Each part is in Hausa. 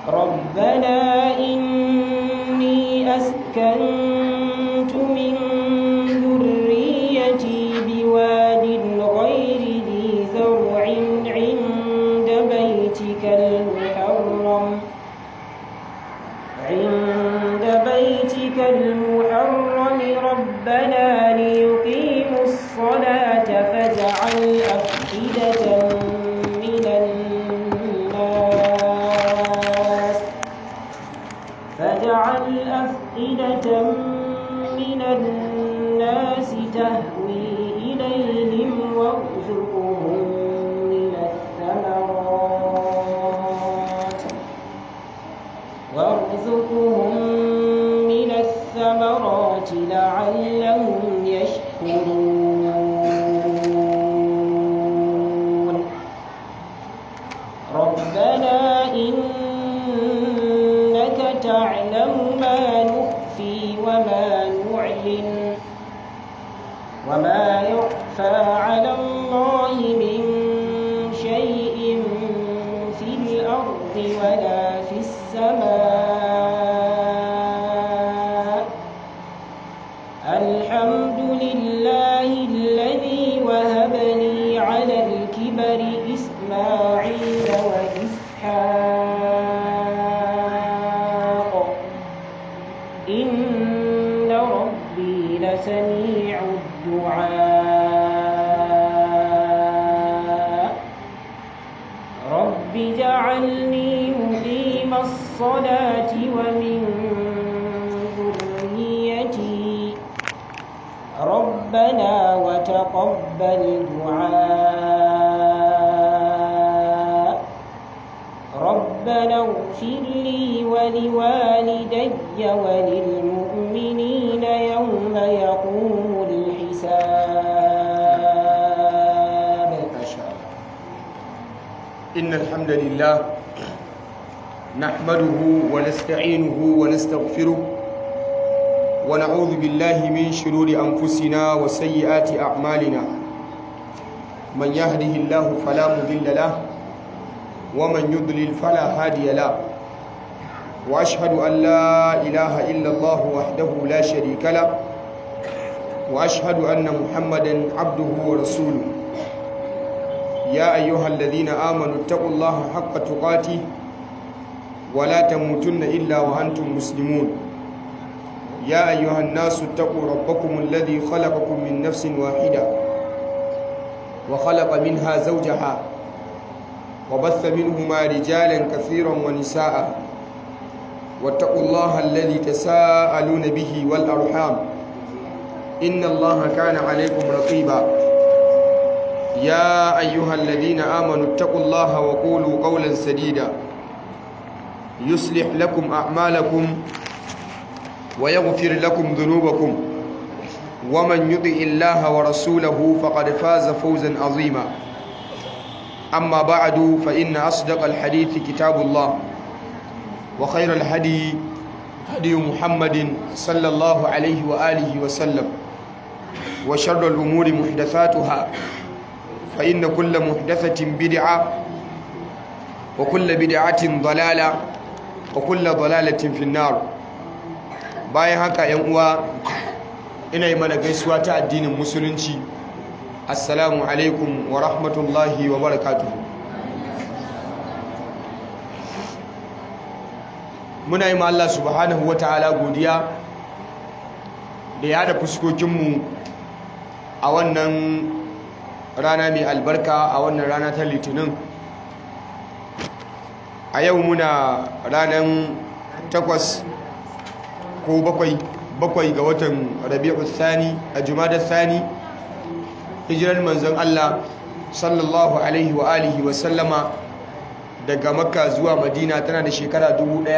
ربنا إني أسكنت من ذريتي بواد غير ذي زرع عند بيتك المحرم عند بيتك المحرم ربنا ليقيموا الصلاة فاجعل أفئدة من الناس فاجعل أفئدة من الناس تهوي إليهم وارزقهم من الثمرات وارزقهم من الثمرات لعلهم يشكرون ربنا إنك تعلم ما نخفي وما نعلن وما يخفى على الله من شيء في الأرض ولا في السماء الحمد لله الذي وهب لي على الكبر إسماعيل وإسحاق إن ربي لسميع الدعاء رب اجعلني مقيم الصلاة ومن ذريتي ربنا وتقبل دعاء ربنا اغفر لي ولوالدي وللمؤمنين يوم يقوم الحساب ما شاء الله إن الحمد لله نحمده ونستعينه ونستغفره ونعوذ بالله من شرور أنفسنا وسيئات أعمالنا من يهده الله فلا مضل له ومن يضلل فلا هادي له وأشهد أن لا إله إلا الله وحده لا شريك له وأشهد أن محمدا عبده ورسوله يا أيها الذين آمنوا اتقوا الله حق تقاته ولا تموتن إلا وأنتم مسلمون يا أيها الناس اتقوا ربكم الذي خلقكم من نفس واحدة وخلق منها زوجها وبث منهما رجالا كثيرا ونساء واتقوا الله الذي تساءلون به والأرحام إن الله كان عليكم رقيبا يا أيها الذين آمنوا اتقوا الله وقولوا قولا سديدا يصلح لكم أعمالكم ويغفر لكم ذنوبكم ومن يطع الله ورسوله فقد فاز فوزا عظيما أما بعد فإن أصدق الحديث كتاب الله وخير الهدي هدي محمد صلى الله عليه وآله وسلم وشر الأمور محدثاتها فإن كل محدثة بدعة وكل بدعة ضلالة وكل ضلالة في النار bayan haka yan uwa ina yi mana gaisuwa ta addinin musulunci assalamu alaikum wa rahmatullahi wa barakatuhu muna yi ma Allah subhanahu wa ta'ala godiya da ya da fuskokinmu a wannan rana mai albarka a wannan rana ta litinin a yau muna ranar takwas ko bakwai bakwai ga watan rabi'u thani a jumadar thani hijirar manzon Allah sallallahu alaihi wa alihi wa sallama daga makka zuwa madina tana da shekara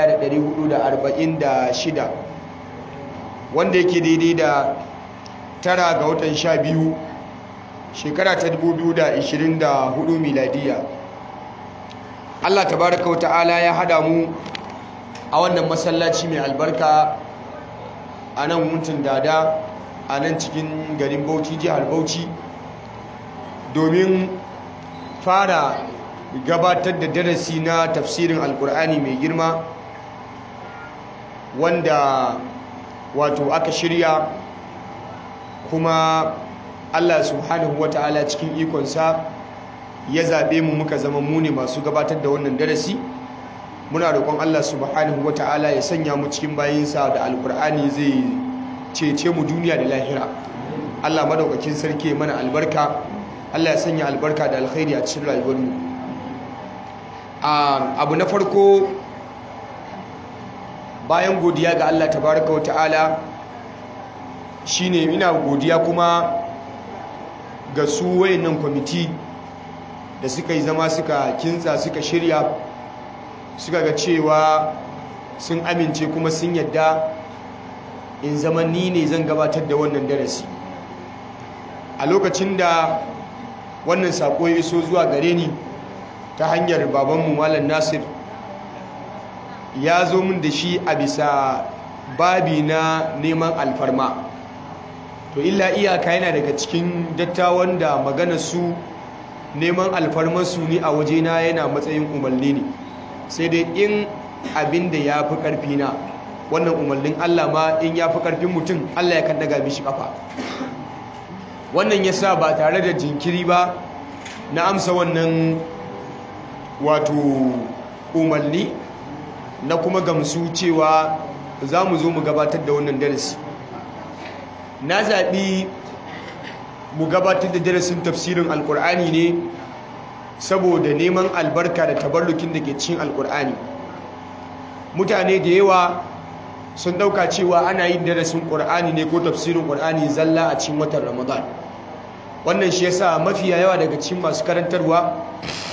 1446 wanda yake daidai da tara ga watan sha biyu shekara ta 2024 miladiya Allah tabaraka wata'ala ya hada mu a wannan masallaci mai albarka a nan mutum dada a nan cikin garin bauchi jihar bauchi domin fara gabatar da darasi na tafsirin alkur'ani mai girma wanda wato aka shirya kuma Allah subhanahu wata'ala cikin ikonsa ya zaɓe mu muka zama mu ne masu gabatar da wannan darasi muna roƙon Allah subhanahu wata'ala ya sanya mu cikin bayinsa da alkur'ani zai cece mu duniya da lahira Allah madaukakin sarki mana albarka Allah ya sanya albarka da alkhairi a cikin rayuwarmu abu na farko bayan godiya ga Allah tabaraka wa ta'ala shine ina godiya kuma ga su wayannan kwamiti da suka yi zama suka kintsa suka shirya suka ga cewa sun amince kuma sun yadda in zama ni ne zan gabatar da wannan darasi a lokacin da wannan sako ya iso zuwa gare ni ta hanyar babanmu malam nasir ya zo min da shi a bisa babi na neman alfarma to illa iyaka yana daga cikin dattawan da magana su neman alfarmarsu ne a wajena yana matsayin umarni ne sai dai in abin da ya fi ƙarfi na wannan umarnin allah ma in ya fi ƙarfin mutum allah ya kan daga mishi kafa wannan ya sa ba tare da jinkiri ba na amsa wannan wato umarni na kuma gamsu cewa za mu zo mu gabatar da wannan darasi na zaɓi mu gabatar da darasin tafsirin alkur'ani ne saboda neman albarka da tabarrukin da ke cikin alkur'ani mutane da yawa sun ɗauka cewa ana yin darasin ƙur'ani ne ko tafsirin ƙur'ani zalla a cikin watan ramadan wannan shi yasa mafiya yawa daga cikin masu karantarwa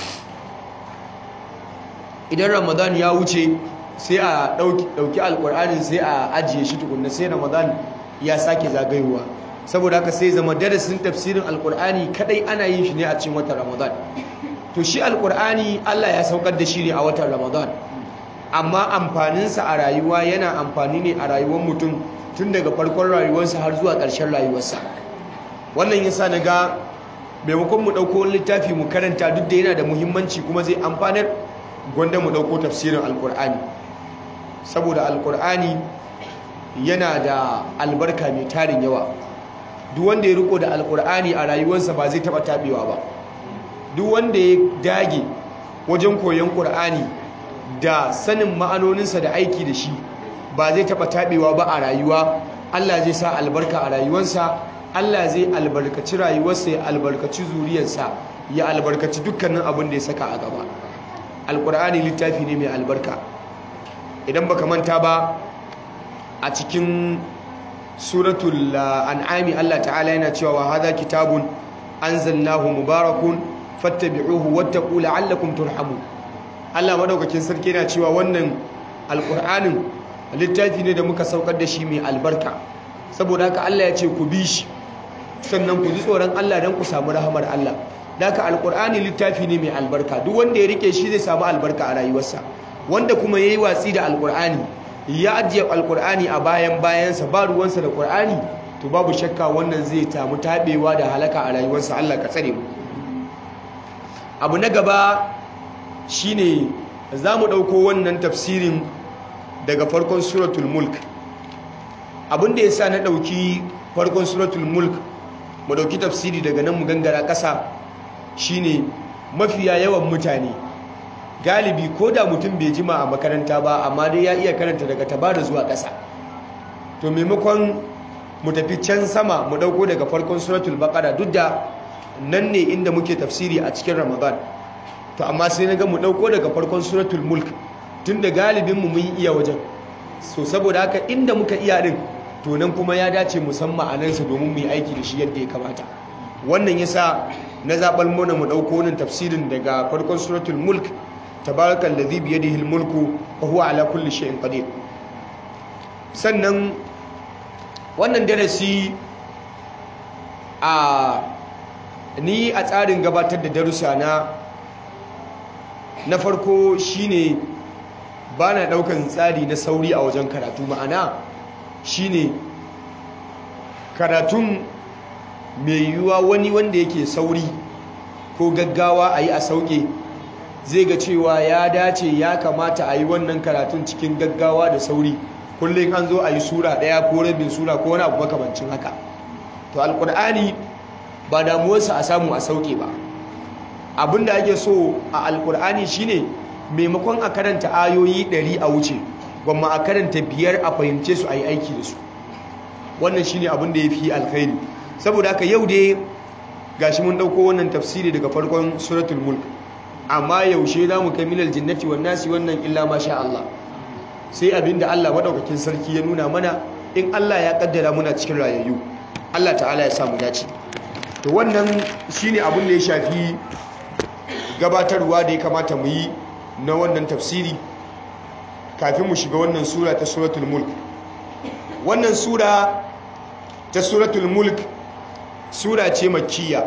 idan ramadan ya wuce sai a ɗauki alƙur'anin sai a ajiye shi tukunna sai ramadan ya sake zagayowa saboda haka sai zama darasin tafsirin alƙur'ani kadai ana yin shi ne a cikin watan ramadan to shi alƙur'ani allah ya saukar da shi ne a watan ramadan amma amfaninsa a rayuwa yana amfani ne a rayuwar mutum tun daga farkon rayuwarsa har zuwa ƙarshen rayuwarsa wannan yasa na ga maimakon mu ɗauko wani littafi mu karanta duk da yana da muhimmanci kuma zai amfanar gwanda mu ɗauko tafsirin alƙur'ani saboda alƙur'ani yana da albarka mai tarin yawa duk wanda ya riko da alƙur'ani a rayuwarsa ba zai taɓa taɓewa ba duk wanda ya dage wajen koyon ƙur'ani da sanin ma'anoninsa da aiki da shi ba zai taɓa taɓewa ba a rayuwa Allah zai sa albarka a rayuwarsa Allah zai albarkaci rayuwarsa ya albarkaci zuriyarsa ya albarkaci dukkanin abin da ya saka a gaba alƙur'ani littafi ne mai albarka idan baka manta ba a cikin suratul an'ami Allah ta'ala yana cewa wa hadha kitabun anzalnahu mubarakun fattabi'uhu wattaqu la'allakum turhamun Allah madaukakin sarki yana cewa wannan alkur'anin littafi ne da muka saukar da shi mai albarka saboda haka Allah ya ce ku bi shi sannan ku ji tsoron Allah don ku samu rahamar Allah da haka alkur'ani littafi ne mai albarka duk wanda ya rike shi zai samu albarka a rayuwarsa wanda kuma yayi watsi da alkur'ani ya ajiye alkur'ani a bayan bayansa ba ruwansa da qur'ani to babu shakka wannan zai tamu tabewa da halaka a rayuwarsa Allah ka tsare mu abu na gaba shine za mu ɗauko wannan tafsirin daga farkon suratul mulk abinda ya sa na ɗauki farkon suratul mulk mu ɗauki tafsiri daga nan mu gangara ƙasa shine mafiya yawan mutane galibi ko da mutum bai jima a makaranta ba amma dai ya iya karanta daga tabara zuwa ƙasa to maimakon mu tafi can sama mu ɗauko daga farkon suratul baƙara duk da nan ne inda muke tafsiri a cikin ramadan to amma sai na ga mu ɗauko daga farkon suratul mulk tun da galibinmu mun iya wajen so saboda haka inda muka iya ɗin to nan kuma ya dace musamman a nansa domin mu yi aiki da shi yadda ya kamata wannan yasa na zaɓar mana mu ɗauko wannan tafsirin daga farkon suratul mulk tabarakal ladhi bi yadihi mulku wa huwa ala kulli shay'in qadir sannan wannan darasi a ni a tsarin gabatar da darussa na na farko shine ba na daukan tsari na sauri a wajen karatu ma'ana shine karatun mai yiwuwa wani wanda yake sauri ko gaggawa a yi a sauke zai ga cewa ya dace ya kamata a yi wannan karatun cikin gaggawa da sauri kullum an zo a yi sura ɗaya ko rabin sura ko wani abu makamancin haka to alkur'ani ba damuwarsa a samu a sauke ba abinda ake so a alkur'ani shine maimakon a karanta ayoyi ɗari a wuce gwamma a karanta biyar a fahimce su a yi aiki da su wannan shine abin da ya fi alkhairi saboda haka yau dai gashi mun ɗauko wannan tafsiri daga farkon suratul mulk amma yaushe za mu kai minal jinnati wan nasi wannan illa ma sha Allah sai abinda Allah madaukakin sarki ya nuna mana in Allah ya kaddara muna cikin rayayyu Allah ta'ala ya samu dace to wannan shine abin da ya shafi gabatarwa da ya kamata mu yi na wannan tafsiri kafin mu shiga wannan sura ta suratul mulk wannan sura ta suratul mulk sura ce makkiya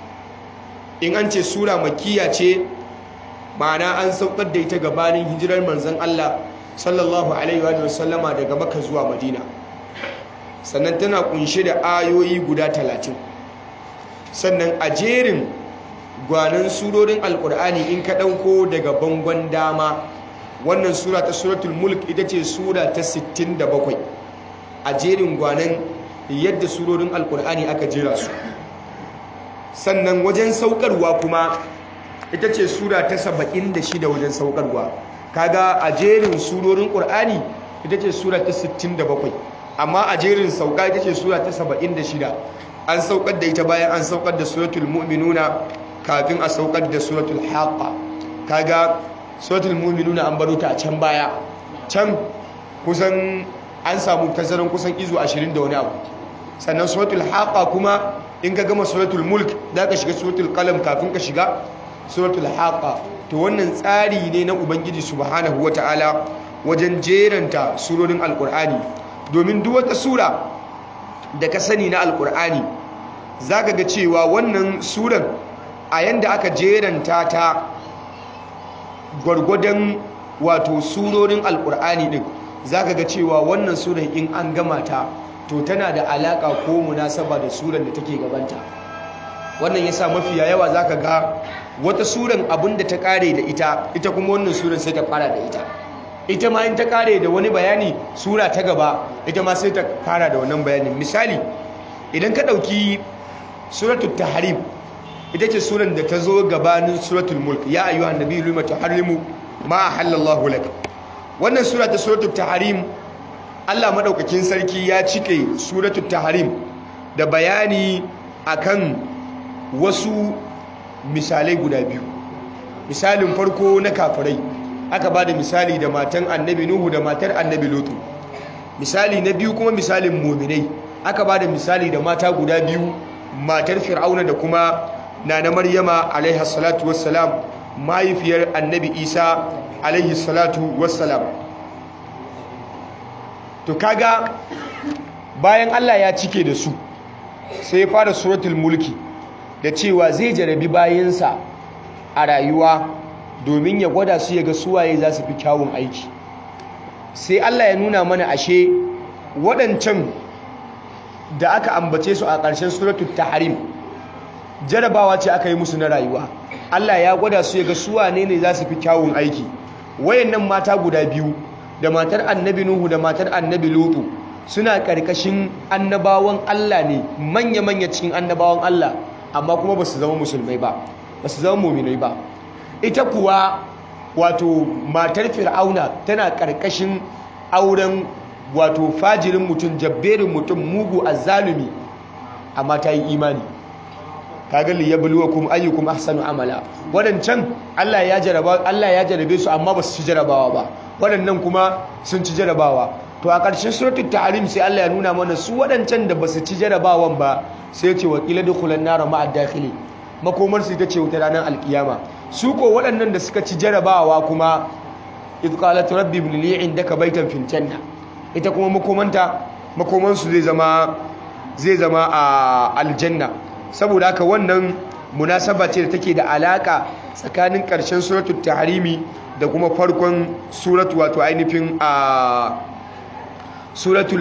in an ce sura makkiya ce ma'ana an saukar da ita gabanin hijirar manzon Allah sallallahu alaihi wa sallama daga Makka zuwa Madina sannan tana kunshe da ayoyi guda talatin sannan a jerin gwanin surorin alkur'ani in ka ɗauko daga bangon dama wannan sura ta suratul mulk ita ce sura ta 67 a jerin gwanin yadda surorin alkur'ani aka jera su sannan wajen saukarwa kuma ita ce sura ta 76 wajen saukarwa kaga a jerin surorin ƙur'ani ita ce sura ta 67 amma a jerin sauka ita ce sura ta 76 an saukar da ita bayan an saukar da suratul mu'minuna kafin a saukar da suratul haqqa kaga suratul mu'minuna an baro ta a can baya can kusan an samu tazaran kusan izu 20 da wani abu sannan suratul haqqa kuma in ka gama suratul mulk za ka shiga suratul qalam kafin ka shiga suratul haqqa to wannan tsari ne na ubangiji subhanahu wataala wajen jeranta surorin alqur'ani domin duk wata sura da ka sani na alqur'ani zaka ga cewa wannan suran a yanda aka jeranta ta gwargwadon wato surorin alkur'ani din zaka ga cewa wannan suran in an gama ta to tana da alaka ko munasaba da suran da take gabanta wannan yasa mafiya yawa zaka ga wata suran abinda ta kare da ita ita kuma wannan suran sai ta fara da ita ita ma in ta kare da wani bayani sura ta gaba ita ma sai ta fara da wannan bayanin misali idan ka dauki suratul tahrim ita ce suran da ta zo gabanin suratul mulk ya ayyuhan nabiyyu lima tuharrimu ma ahallallahu lak wannan sura ta suratul tahrim Allah madaukakin sarki ya cike suratul tahrim da bayani akan wasu misalai guda biyu misalin farko na kafirai aka bada misali da matan annabi nuhu da matar annabi lutu misali na biyu kuma misalin muminai aka bada misali da mata guda biyu matar fir'auna da kuma nana maryama alaihi salatu wassalam mahaifiyar annabi isa alaihi salatu wassalam to kaga bayan allah ya cike da su sai ya fara suratul mulki da cewa zai jarabi bayansa a rayuwa domin ya gwada su ya ga suwaye za su fi kyawun aiki sai allah ya nuna mana ashe waɗancan da aka ambace su a ƙarshen suratul tahrim jarabawa ce aka yi musu na rayuwa Allah ya gwada su ya ga su wane ne za su fi kyawun aiki wayannan mata guda biyu da matar annabi Nuhu da matar annabi Lutu suna karkashin annabawan Allah ne manya-manya cikin annabawan Allah amma kuma ba su zama musulmai ba ba su zama muminai ba ita kuwa wato matar fir'auna tana karkashin auren wato fajirin mutum jabberin mutum mugu azzalumi amma ta yi imani kaga li yabluwakum ayyukum ahsanu amala wadancan Allah ya jaraba Allah ya jarabe su amma ba su ci jarabawa ba wadannan kuma sun ci jarabawa to a ƙarshen suratul tahrim sai Allah ya nuna mana su wadancan da ba su ci jarabawan ba sai ce wa qila dukhulan nar ma'a dakhili makomar su ita ce wuta ranar alkiyama su ko waɗannan da suka ci jarabawa kuma idh qalat rabbi ibn li indaka baytan fil janna ita kuma makomanta makoman su zai zama zai zama a aljanna saboda haka wannan munasaba ce da take da alaka tsakanin ƙarshen suratul tahrimi da kuma farkon suratu wato ainihin a suratul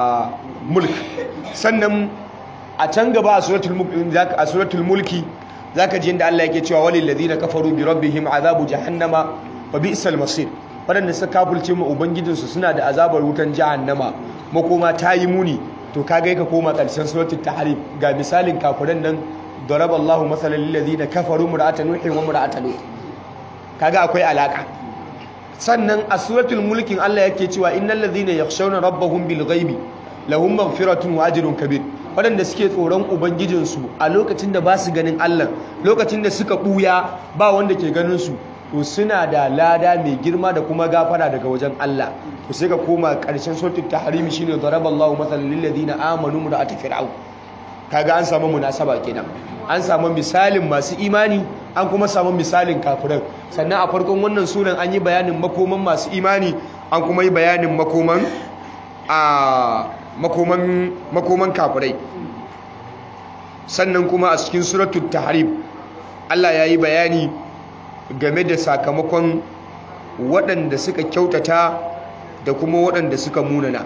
mulk sannan a can gaba a suratul mulki zaka ji inda Allah yake cewa walil ladina kafaru bi rabbihim azabu jahannama wa bi'sal masir wadanda suka kafulce mu ubangijinsu suna da azabar wutan jahannama makoma ta yi muni to kaga ka koma karshen suratul tahrim ga misalin kafiran nan daraba Allahu masalan lil ladina kafaru mur'atan nuh wa mur'atan lut kaga akwai alaka sannan a suratul mulkin Allah yake cewa innal ladhina yakhshawna rabbahum bil ghaibi lahum maghfiratun wa ajrun kabir wadanda suke tsoron ubangijinsu a lokacin da ba su ganin Allah lokacin da suka buya ba wanda ke ganin su to suna da lada mai girma da kuma gafara daga wajen Allah to sai ka koma karshen suratul tahrim shine daraballahu mathalan lil ladina amanu mura'at fir'aun kaga an samu munasaba kenan an samu misalin masu imani an kuma samu misalin kafiran sannan a farkon wannan sunan an yi bayanin makoman masu imani an kuma yi bayanin makoman a makoman makoman kafirai sannan kuma a cikin suratul tahrim Allah ya yi bayani game da sakamakon waɗanda suka kyautata da kuma waɗanda suka munana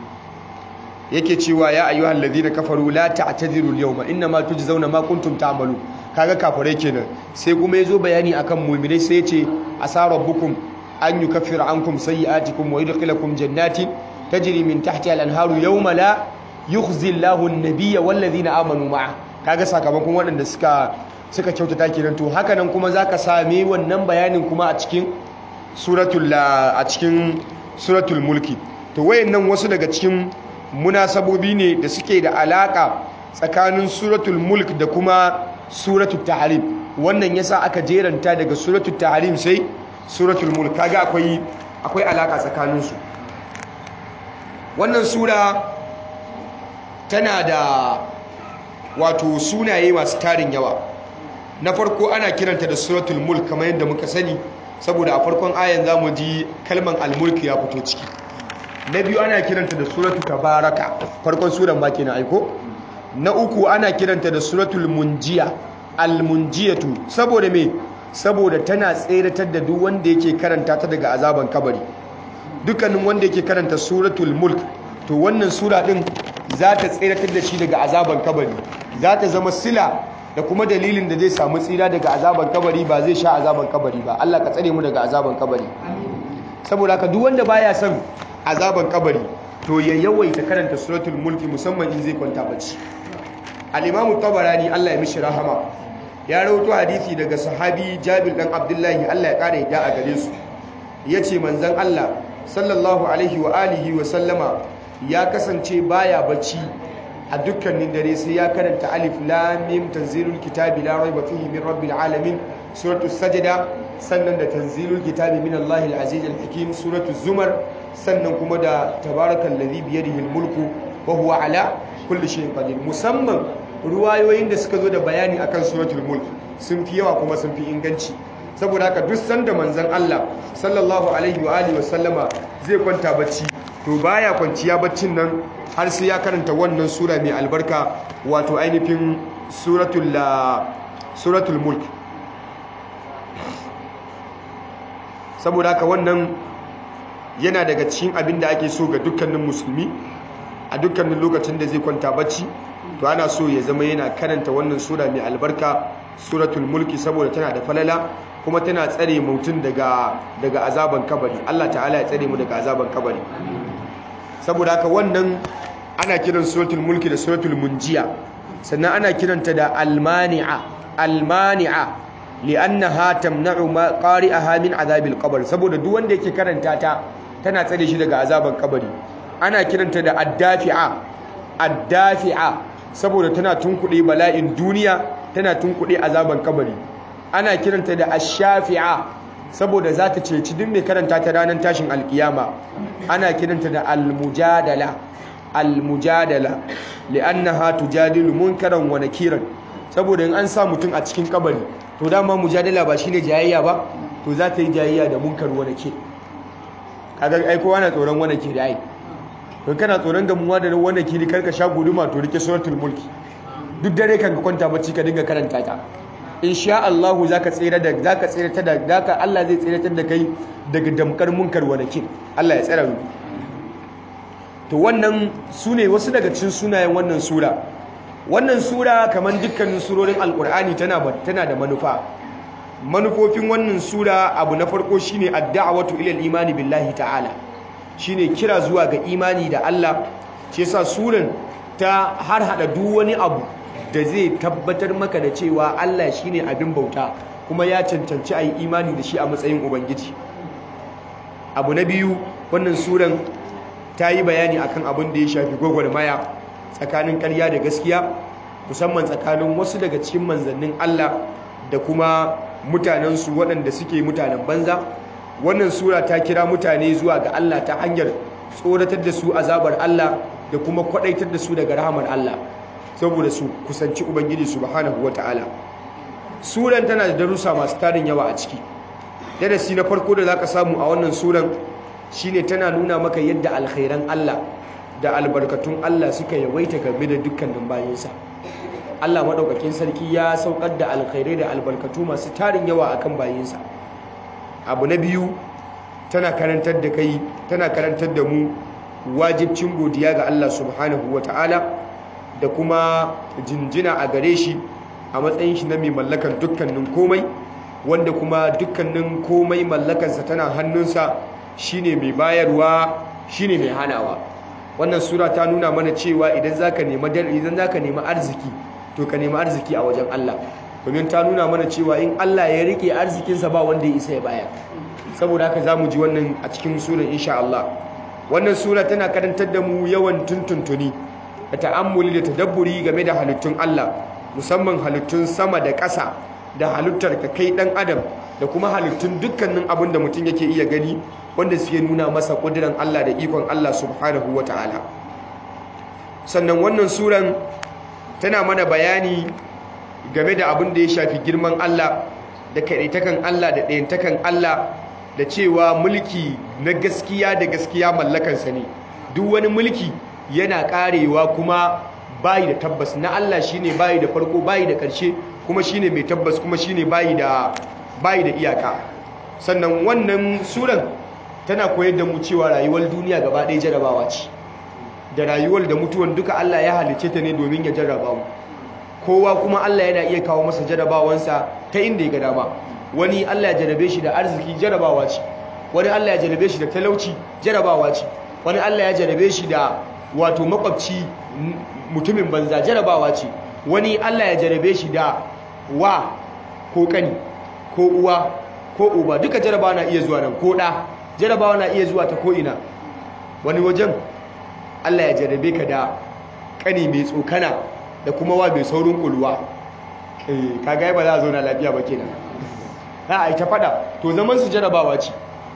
yake cewa ya ayyuhal ladina kafaru la ta'tadiru al-yawma inma tujzauna ma kuntum ta'malu kaga kafirai kenan sai kuma yazo bayani akan mu'minai sai yace asa rabbukum an yukaffira ankum sayyi'atikum wa yudkhilakum jannatin tajri min tahtiha al-anharu yawma la yukhzi Allahu an-nabiyya wal ladina amanu ma'a kaga sakamakon waɗanda suka suka kyautata kenan to haka nan kuma zaka same wannan bayanin kuma a cikin suratul a cikin suratul mulki to wayannan wasu daga cikin munasabobi ne da suke da alaka tsakanin suratul mulk da kuma suratul tahrim wannan yasa aka jeranta daga suratul tahrim sai suratul mulk kaga akwai akwai alaka tsakanin su wannan sura tana da wato sunaye masu tarin yawa na farko ana kiranta da suratul mulk kamar yadda muka sani saboda a farkon ayan zamu ji kalman al-mulk ya fito ciki na biyu ana kiranta da suratul tabaraka farkon suran ma kenan aiko na uku ana kiranta da suratul munjiya al-munjiyatu saboda me saboda tana tseratar da duk wanda yake karanta ta daga azaban kabari dukkanin wanda yake karanta suratul mulk to wannan sura din za ta tseratar da shi daga azaban kabari za ta zama sila da kuma dalilin da zai samu tsira daga azaban kabari ba zai sha azaban kabari ba Allah ka tsare mu daga azaban kabari saboda haka duk wanda baya son azaban kabari to ya yawaita karanta suratul mulki musamman in zai kwanta bacci al-imam tabarani Allah ya mishi rahama ya rawaito hadisi daga sahabi Jabir dan Abdullahi Allah ya kare da a gare su yace manzon Allah sallallahu alaihi wa alihi wa sallama ya kasance baya bacci a dukkanin dare sai ya karanta alif lam mim tanzilul kitabi la raiba fihi min rabbil alamin suratul sajda sannan da tanzilul kitabi min Allahil aziz al-hakim suratul zumar sannan kuma da tabarakal ladhi bi yadihi al-mulku wa huwa ala kulli shay'in qadir musamman ruwayoyin da suka zo da bayani akan suratul mulk sun fi yawa kuma sun fi inganci saboda haka duk sanda manzon Allah sallallahu alaihi wa alihi wa sallama zai kwanta bacci to baya kwanciya baccin nan har sai ya karanta wannan sura mai albarka wato ainihin suratul suratul mulk saboda haka wannan yana daga cikin abin da ake so ga dukkanin musulmi a dukkanin lokacin da zai kwanta bacci to ana so ya zama yana karanta wannan sura mai albarka suratul mulki saboda tana da falala kuma tana tsare mutum daga daga azaban kabari Allah ta'ala ya tsare mu daga azaban kabari saboda haka wannan ana kiran suratul mulki da suratul munjiya sannan ana kiranta da almani'a almani'a li'annaha tamna'u ma qari'aha min azabil qabr saboda duk wanda yake karanta ta tana tsare shi daga azaban kabari ana kiranta da addafi'a addafi'a saboda tana tunkuɗe bala'in duniya tana tunkuɗe azaban kabari ana kiranta da ashafi'a saboda za ta ceci duk mai karanta ta ranar tashin alkiyama ana kiranta da almujadala almujadala li'annaha tujadilu munkaran wa nakiran saboda in an sa mutum a cikin kabari to dama mujadala ba shine jayayya ba to za ta yi jayayya da munkar wa nakir kaga ai kowa na tsoron wa nakir ai to kana tsoron gamuwa da wa nakir karka sha guduma to rike suratul mulki duk dare kan ka kwanta bacci ka dinga karanta ta insha Allah zaka tsira da zaka tsira ta da zaka Allah zai tsira da kai daga damkar munkar wa nakir Allah ya tsara mu to wannan sune wasu daga cikin sunayen wannan sura wannan sura kamar dukkanin surorin alkur'ani tana tana da manufa manufofin wannan sura abu na farko shine ad-da'watu ila al-imani billahi ta'ala shine kira zuwa ga imani da Allah shi yasa suran ta har hada duk wani abu da zai tabbatar maka da cewa Allah shine abin bauta kuma ya cancanci ayi imani da shi a matsayin ubangiji abu na biyu wannan suran ta yi bayani akan abin da ya shafi gwagwarmaya tsakanin ƙarya da gaskiya musamman tsakanin wasu daga cikin manzannin Allah da kuma mutanensu waɗanda suke mutanen banza wannan sura ta kira mutane zuwa ga Allah ta hanyar tsoratar da su azabar Allah da kuma kwaɗaitar da su daga rahamar Allah saboda su kusanci Ubangiji subhanahu wata'ala suran tana da darussa masu tarin yawa a ciki darasi na farko da zaka samu a wannan suran shine tana nuna maka yadda alkhairan Allah da albarkatun Allah suka yawaita game da dukkanin bayansa Allah maɗaukakin sarki ya saukar da alkhairai da albarkatu masu tarin yawa akan bayinsa abu na biyu tana karantar da kai tana karantar da mu wajibcin godiya ga Allah subhanahu ta'ala da kuma jinjina a gare shi a matsayin shi na mai mallakan dukkanin komai wanda kuma dukkanin komai mallakansa tana hannunsa shine mai bayarwa shine mai hanawa wannan sura ta nuna mana cewa idan zaka nemi idan zaka nemi arziki to ka nemi arziki a wajen Allah domin ta nuna mana cewa in Allah ya rike arzikinsa ba wanda ya isa ya bayar saboda haka zamu ji wannan a cikin surar insha Allah wannan sura tana karantar da mu yawan tuntuntuni da ta'ammuli da tadabburi game da halittun Allah musamman halittun sama da ƙasa da halittar ka kai dan adam da kuma halittun dukkanin abin da mutum yake iya gani wanda suke nuna masa ƙudiran Allah da ikon Allah subhanahu wata'ala sannan wannan suran tana mana bayani game da abin da ya shafi girman Allah da kaɗaitakan Allah da ɗayantakan Allah da cewa mulki na gaskiya da gaskiya mallakansa ne duk wani mulki yana ƙarewa kuma bayi da tabbas na Allah shine bayi da farko bayi da ƙarshe kuma shine mai tabbas kuma shine bayi da bayi da iyaka sannan wannan suran tana koyar da mu cewa rayuwar duniya gaba ɗaya jarabawa ce da rayuwar da mutuwan duka Allah ya halice ta ne domin ya jarraba mu kowa kuma Allah yana iya kawo masa jarrabawansa ta inda ya ga dama wani Allah ya jarrabe shi da arziki jarrabawa ce wani Allah ya jarrabe shi da talauci jarrabawa ce wani Allah ya jarrabe shi da wato makwabci mutumin banza jarrabawa ce wani Allah ya jarrabe shi da wa ko kani ko uwa ko uba duka jarrabawa na iya zuwa nan ko da jarrabawa na iya zuwa ta ko ina wani wajen Allah ya jarrabe ka da kani mai tsokana da kuma wa mai saurin kulwa eh kaga ba za a zauna lafiya ba kenan a ai ta fada to zaman su jarrabawa ce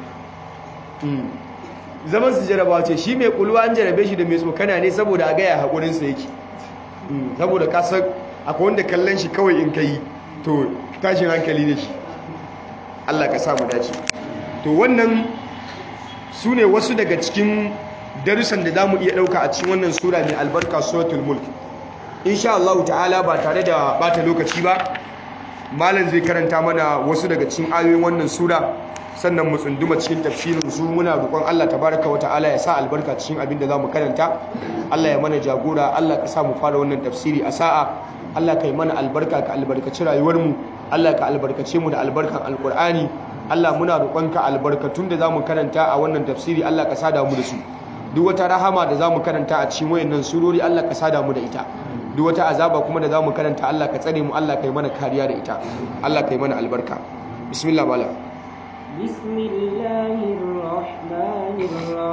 zaman su jarrabawa ce shi mai kulwa an jarrabe shi da mai tsokana ne saboda a ga ya hakurin sa yake saboda ka san akwai wanda kallon shi kawai in kai to tashin hankali ne shi Allah ka samu dace to wannan su ne wasu daga cikin darussan da za mu iya ɗauka a cikin wannan sura mai albarka suratul mulk insha Allah ta'ala ba tare da bata lokaci ba malam zai karanta mana wasu daga cikin ayoyin wannan sura sannan mu tsunduma cikin tafsirin su muna roƙon Allah tabaraka wa ta'ala ya sa albarka cikin abin da zamu karanta Allah ya mana jagora Allah ka sa mu fara wannan tafsiri a sa'a Allah ka yi mana albarka ka albarkaci rayuwar mu Allah ka albarkace mu da albarkan alqur'ani Allah muna roƙonka albarkatun da zamu karanta a wannan tafsiri Allah ka sada mu da su duk wata rahama da zamu karanta a cikin wayannan surori Allah ka sada mu da ita duk wata azaba kuma da zamu karanta Allah ka tsare mu Allah kai mana kariya da ita Allah kai mana albarka bismillah bala bismillahir rahmanir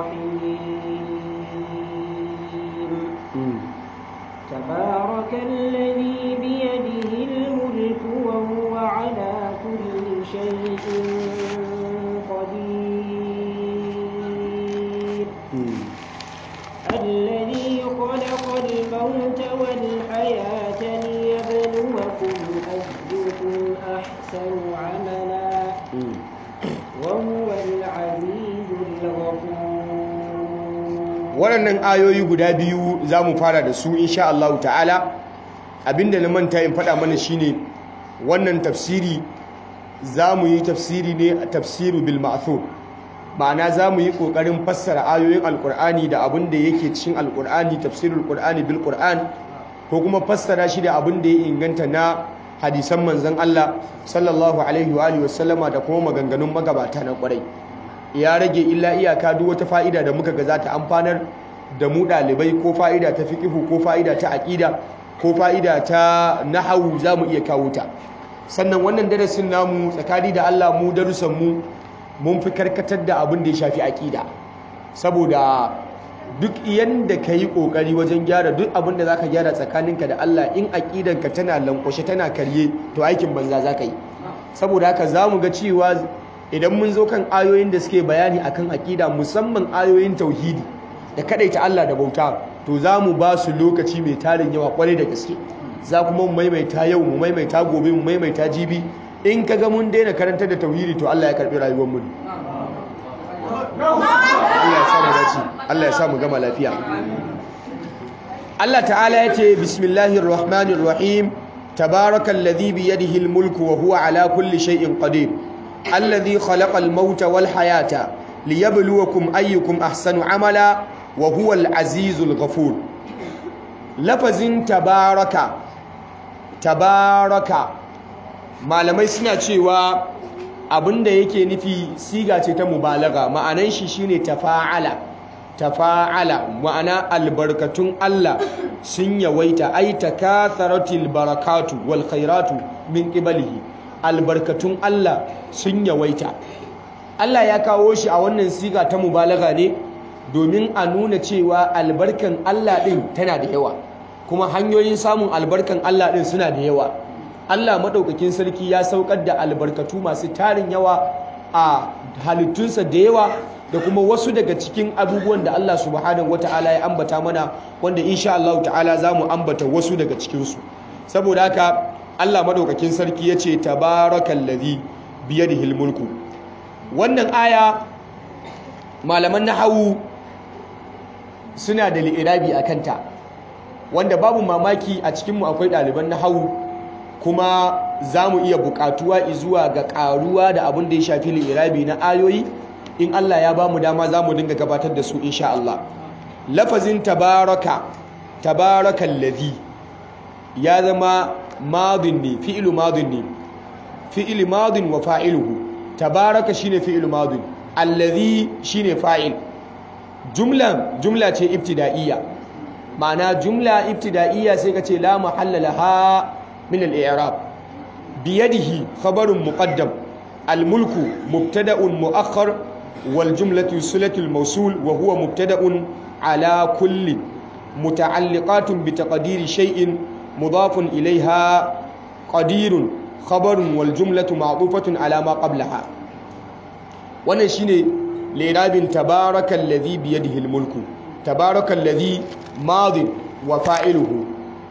rahim tabarakal biyadihi al-mulku wa huwa ala kulli shay'in qadir الذي خلق الموت والحياة ليبلوكم أيكم أحسن عملا وهو العزيز الغفور waɗannan ayoyi guda biyu za mu fara da su insha Allah ta'ala abinda na manta in faɗa mana shine wannan tafsiri za mu yi tafsiri ne a tafsiru bil ma'thur ma'ana za mu yi ƙoƙarin fassara ayoyin alƙur'ani da abin da yake cikin alƙur'ani tafsirul ƙur'ani bil ƙur'an ko kuma fassara shi da abin da ya inganta na hadisan manzon Allah sallallahu alaihi wa alihi wasallama da kuma maganganun magabata na kwarai ya rage illa iyaka duk wata fa'ida da muka ga za ta amfanar da mu ɗalibai ko fa'ida ta fiqhu ko fa'ida ta aƙida ko fa'ida ta nahawu za mu iya kawo ta sannan wannan darasin namu tsakani da Allah mu darussan mu mun fi karkatar da abin da ya shafi aƙida saboda duk yanda ka yi ƙoƙari wajen gyara duk abin da za ka gyara tsakaninka da Allah in aƙidanka tana lankwashe tana karye to aikin banza za ka yi saboda haka za mu ga cewa idan mun zo kan ayoyin da suke bayani akan aƙida musamman ayoyin tauhidi da ta Allah da bauta to za mu ba su lokaci mai tarin yawa kwarai da gaske za kuma mu maimaita yau mu maimaita gobe mu maimaita jibi in ka ga mun daina karantar da tauhidi to Allah ya karbi rayuwar mu Allah ya samu dace Allah ya samu gama lafiya Allah ta'ala ya ce bismillahir rahmanir rahim tabarakallazi bi yadihi almulku wa huwa ala kulli shay'in qadir alladhi khalaqal mauta wal hayata liyabluwakum ayyukum ahsanu amala wa huwa al-azizul ghafur lafazin tabaraka tabaraka malamai suna cewa abinda yake nufi siga ce ta mubalaga ma'anan shi shine tafa'ala tafa'ala ma'ana albarkatun Allah sun yawaita ai takatharatil barakatu wal khairatu min qiblihi albarkatun Allah sun yawaita Allah ya kawo shi a wannan siga ta mubalaga ne domin a nuna cewa albarkan Allah ɗin tana da yawa kuma hanyoyin samun albarkan Allah ɗin suna da yawa Allah maɗaukakin sarki ya saukar da albarkatu masu tarin yawa a halittunsa da yawa da kuma wasu daga cikin abubuwan da Allah subhanahu wata'ala ya ambata mana wanda insha Allah ta'ala za mu ambata wasu daga cikinsu saboda haka Allah maɗaukakin sarki ya ce tabarakallazi biyadihil mulku wannan aya malaman nahawu suna da li'irabi a kanta wanda babu mamaki a cikinmu akwai ɗaliban nahawu kuma za mu iya buƙatuwa zuwa ga ƙaruwa da abin da ya shafi li'irabi na ayoyi in Allah ya ba mu dama za mu dinga gabatar da su insha Allah lafazin tabaraka tabarakan ladhi ya zama madin ne fi'ilu madin ne fi'il madin wa fa'iluhu tabaraka shine fi'il madin allazi shine fa'il jumla jumla ce ibtida'iyya ma'ana jumla ibtida'iyya sai kace la mahalla laha min al-i'rab biyadihi khabarun muqaddam al-mulku mubtada'un mu'akhkhar wal jumlatu silatul mawsul wa huwa mubtada'un ala kulli muta'alliqatun bi taqdiri shay'in mudafun ilayha qadirun khabarun wal jumlatu ma'tufatun ala ma qablaha wannan shine lirabin tabarakal ladhi bi yadihi al mulku tabarakal ladhi madin wa fa'iluhu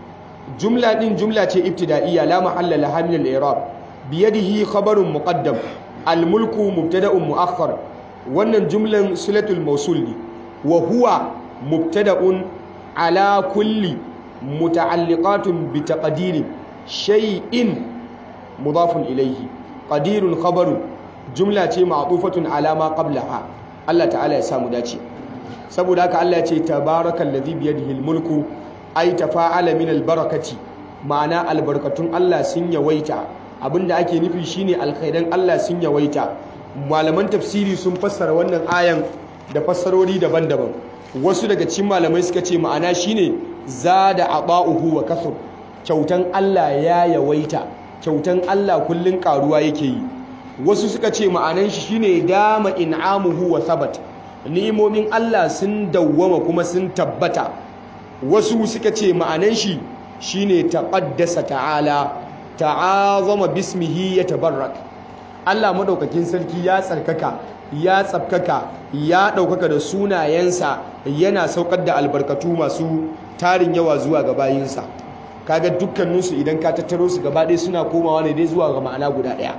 jumla din jumla ce ibtida'iyya la mahalla laha min al i'rab bi yadihi khabarun muqaddam al mulku mubtada'un mu'akhkhar wannan jumlan silatul mawsul ne wa huwa mubtada'un ala kulli muta'alliqatun bi taqdirin shay'in mudafun ilayhi qadirun khabarun jumla ce ma'tufatun ala ma qablaha Allah ta'ala ya samu dace saboda haka Allah ya ce tabarakal ladhi bi yadihi mulku ay tafa'ala min albarakati ma'ana albarkatun Allah sun yawaita abinda ake nufi shine alkhairan Allah sun yawaita malaman tafsiri sun fassara wannan ayan da fassarori daban-daban wasu daga cikin malamai suka ce ma'ana shine zada ata'uhu wa kasur kyautan Allah ya yawaita kyautan Allah kullun karuwa yake yi wasu suka ce ma'anan shi shine dama in'amuhu wa thabat ni'imomin Allah sun dawwama kuma sun tabbata wasu suka ce ma'anan shi shine taqaddasa ta'ala ta'azama bismihi yatabarrak Allah madaukakin sarki ya tsarkaka ya tsafkaka ya daukaka da sunayensa yana saukar da albarkatu masu tarin yawa zuwa ga bayinsa kaga dukkaninsu idan ka tattaro su gaba ɗaya suna komawa ne dai zuwa ga ma'ana guda ɗaya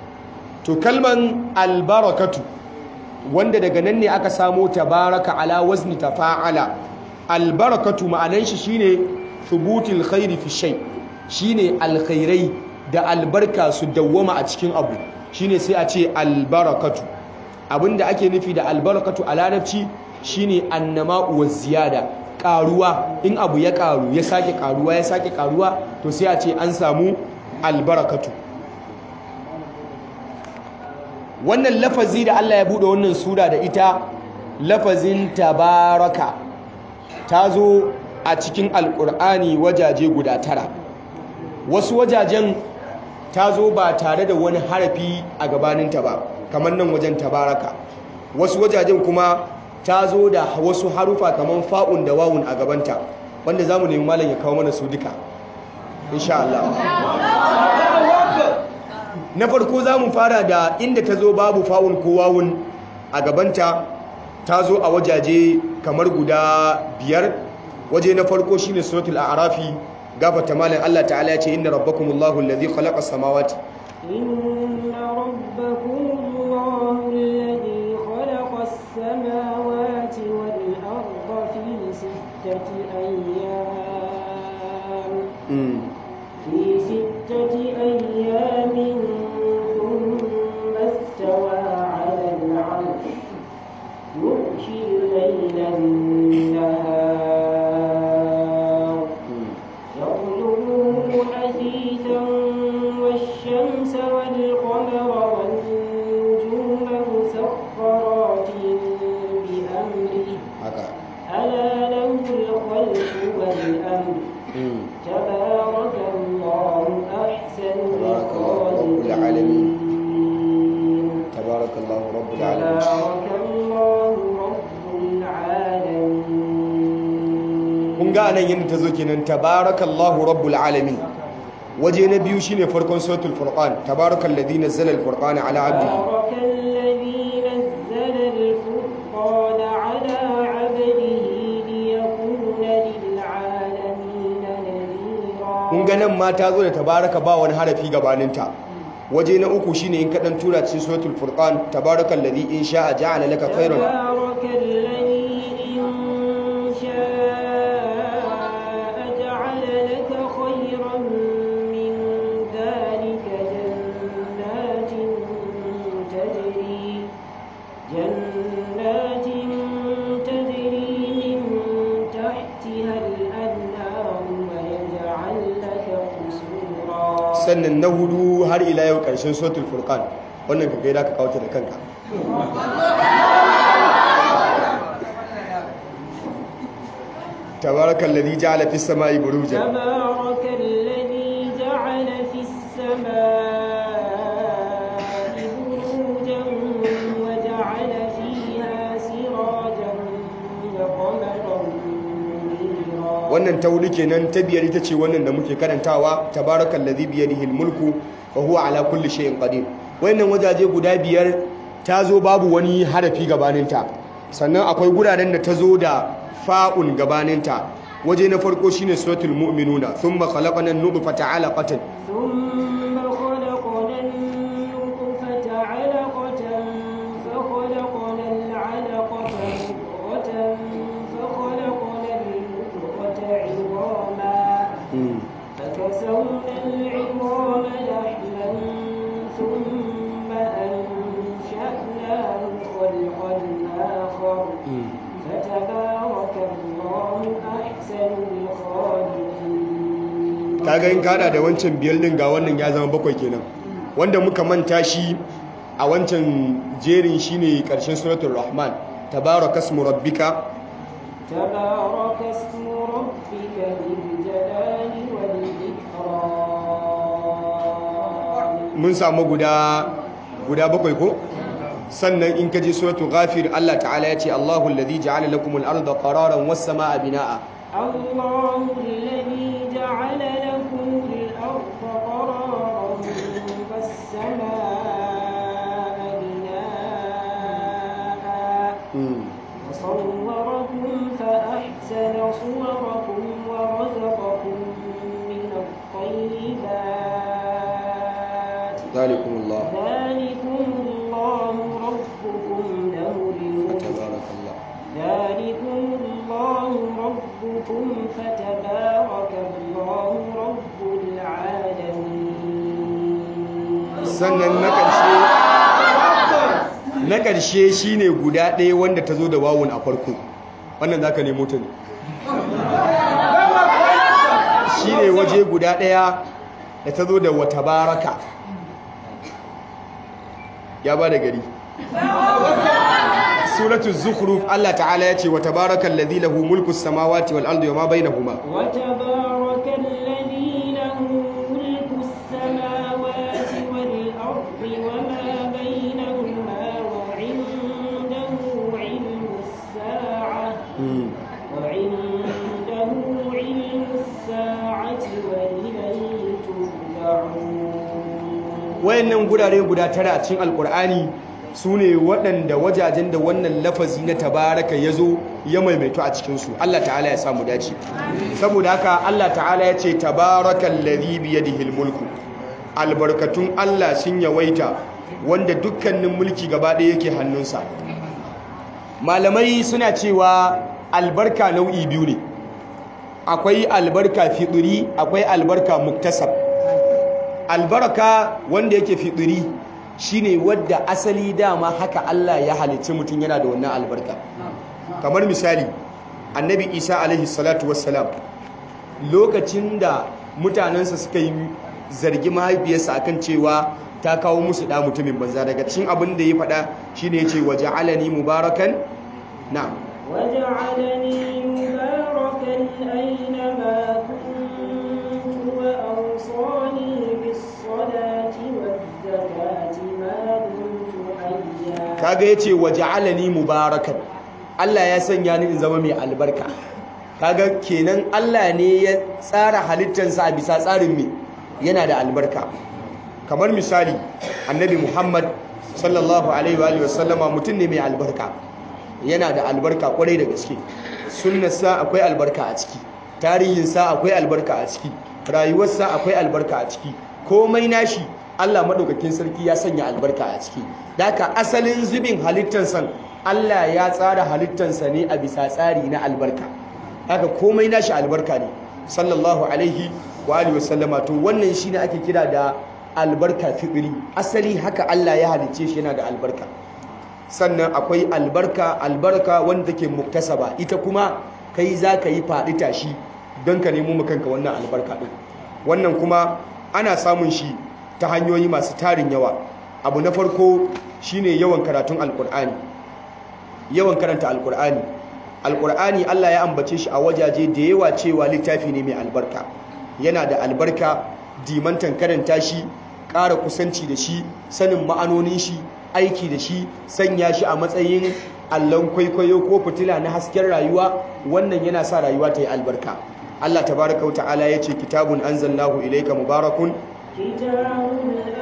to kalman albarakatu wanda daga nan ne aka samo tabaraka ala wazni tafa'ala albarakatu ma'anan shi shine thubutul khairi fi shay shine alkhairai da albarka su dawwama a cikin abu shine sai a ce albarakatu abinda ake nufi da albarakatu a larabci shine annama'u wa ziyada karuwa in abu ya karu ya sake karuwa ya sake karuwa to sai a ce an samu albarakatu wannan lafazi da Allah ya bude wannan sura da ita lafazin tabaraka ta zo a cikin alkur'ani wajaje guda tara wasu wajajen ta zo ba tare da wani harafi a gabaninta ba kamar nan wajen tabaraka wasu wajajen kuma ta zo da wasu harufa kamar fa'un da wawun a gabanta wanda za mu nemi malam ya kawo mana su duka insha Allah na farko za mu fara da inda ta zo babu fa'un ko wawun a gabanta ta zo a wajaje kamar guda biyar waje na farko shine suratul a'rafi gafata malam Allah ta'ala ya ce inna rabbakumullahu allazi khalaqa samawati inna rabbakumullahu allazi khalaqa as-samawati wal arda fi sittati ayyam fi sittati ayyamin thumma istawa 'ala al-'arsh yughshi al-layla an-nahar يطلبه حثيثا والشمس والقمر والنجوم مسخرات بأمره ألا له الخلق والأمر تبارك الله أحسن الخالقين تبارك الله رب تبارك الله رب العالمين kun ga anan yadda ta zo kenan tabarakallahu rabbul alamin waje na biyu shine farkon suratul furqan tabarakal ladhi nazzala al furqana ala abdihi تبارك الذي نزل الفرقان على عبده ليكون للعالمين نذيرا kun ga nan ma ta zo da tabaraka ba wani harafi gabaninta waje na uku shine in kadan tura cikin suratul furqan tabarakal ladhi in sha'a ja'ala laka khairan تبارك الذي إن شاء جعل لك خيرا من ذلك جنات تجري جنات تجري من تحتها الأنهار ويجعل لك قصورا sannan na hudu har ila yau karshen suratul furqan wannan ka gaida ka kawo ta da kanka tabarakal ladhi ja'ala fis sama'i burujan تبارك الذي جعل في السماء بروجا وجعل فيها سراجا وقمرا منيرا wannan ta hudu kenan ta biyar ita ce wannan da muke karantawa tabarakal ladhi bi yadihi mulku wa huwa ala kulli shay'in qadir wannan wajaje guda biyar ta zo babu wani harafi gabaninta sannan akwai guraren da ta zo da fa'un gabaninta waje na farko shine suratul mu'minuna thumma khalaqana an-nutfata 'alaqatan ثم خلقنا النطفة علقة فخلقنا العلقة مضغة فخلقنا المضغة عظاما فكسونا العظام لحما ثم أنشأناه خلقا آخر فتبارك الله أحسن الخالقين kaga in kada da wancan biyar din ga wannan ya zama bakwai kenan wanda muka manta shi a wancan jerin shine karshen suratul rahman tabarakasmu rabbika تبارك اسم ربك ذي الجلال والإكرام mun samu guda guda bakwai ko sannan in kaje suratul ghafir Allah ta'ala ya ce Allahu alladhi ja'ala lakumul arda qararan was samaa binaa الله الذي جعل لكم الأرض قرارا والسماء بناء وصوركم فأحسن صوركم ورزقكم من الطيبات ذلكم الله ذلكم الله ربكم له الملك فتبارك الله ذلكم الله ربكم فتبارك الله رب العالمين sannan na ƙarshe na ƙarshe shine guda ɗaya wanda ta zo da wawun a farko wannan zaka nemo ta ne shine waje guda ɗaya da ta zo da wata baraka ya ba da gari suratul zukhruf Allah ta'ala ya ce wa tabarakal ladhi lahu mulku samawati wal ardi wama bainahuma wa tabarakal ladhi lahu mulku samawati wal ardi wama bainahuma wa 'indahu 'ilmu as-sa'ah wa 'indahu 'ilmu as-sa'ati wa ilayhi turja'un wayannan gurare guda tara a cikin alkur'ani su ne waɗanda wajajen da wannan lafazi na tabaraka ya zo ya maimaito a cikinsu Allah ta'ala ya samu dace saboda haka Allah ta'ala ya ce tabarakan ladhi biyadihil mulku albarkatun Allah sun yawaita wanda dukkanin mulki gaba ɗaya yake hannunsa malamai suna cewa albarka nau'i biyu ne akwai albarka fitri akwai albarka muktasab albarka wanda yake fitri shine wadda asali dama haka Allah ya halicci mutum yana da wannan albarka kamar misali annabi isa alaihi salatu wassalam lokacin da mutanensa suka yi zargi mahaifiyarsa akan cewa ta kawo musu da mutumin banza daga cikin abin da ya faɗa shine yace waja'alani mubarakan na'am وجعلني مباركا أينما كنت وأوصاني بالصلاة والزكاة ما دمت حيا kaga yace waja'alani mubarakan Allah ya sanya ni in zama mai albarka kaga kenan Allah ne ya tsara halittarsa a bisa tsarin me yana da albarka kamar misali annabi Muhammad sallallahu alaihi wa alihi wasallama mutum ne mai albarka yana da albarka kwarai da gaske sunnarsa akwai albarka a ciki tarihinsa akwai albarka a ciki rayuwarsa akwai albarka a ciki komai nashi Allah madaukakin sarki ya sanya albarka a ciki daka asalin zubin halittansa Allah ya tsara halittansa ne a bisa tsari na albarka haka komai nashi albarka ne sallallahu alaihi wa alihi wasallama to wannan shine ake kira da albarka fi'ili asali haka Allah ya halicce shi yana da albarka sannan akwai albarka albarka wanda take muktasaba ita kuma kai za ka yi faɗi tashi don ka nemo makanka wannan albarka ɗin wannan kuma ana samun shi ta hanyoyi masu tarin yawa abu na farko shine yawan karatun alkur'ani yawan karanta alkur'ani alkur'ani Allah ya ambace shi a wajaje da yawa cewa littafi ne mai albarka yana da albarka dimantan karanta shi ƙara kusanci da shi sanin ma'anonin shi aiki da shi sanya shi a matsayin allon kwaikwayo ko fitila na hasken rayuwa wannan yana sa rayuwa ta yi albarka Allah tabaraka wata'ala ya ce kitabun anzalnahu ilayka mubarakun كتاب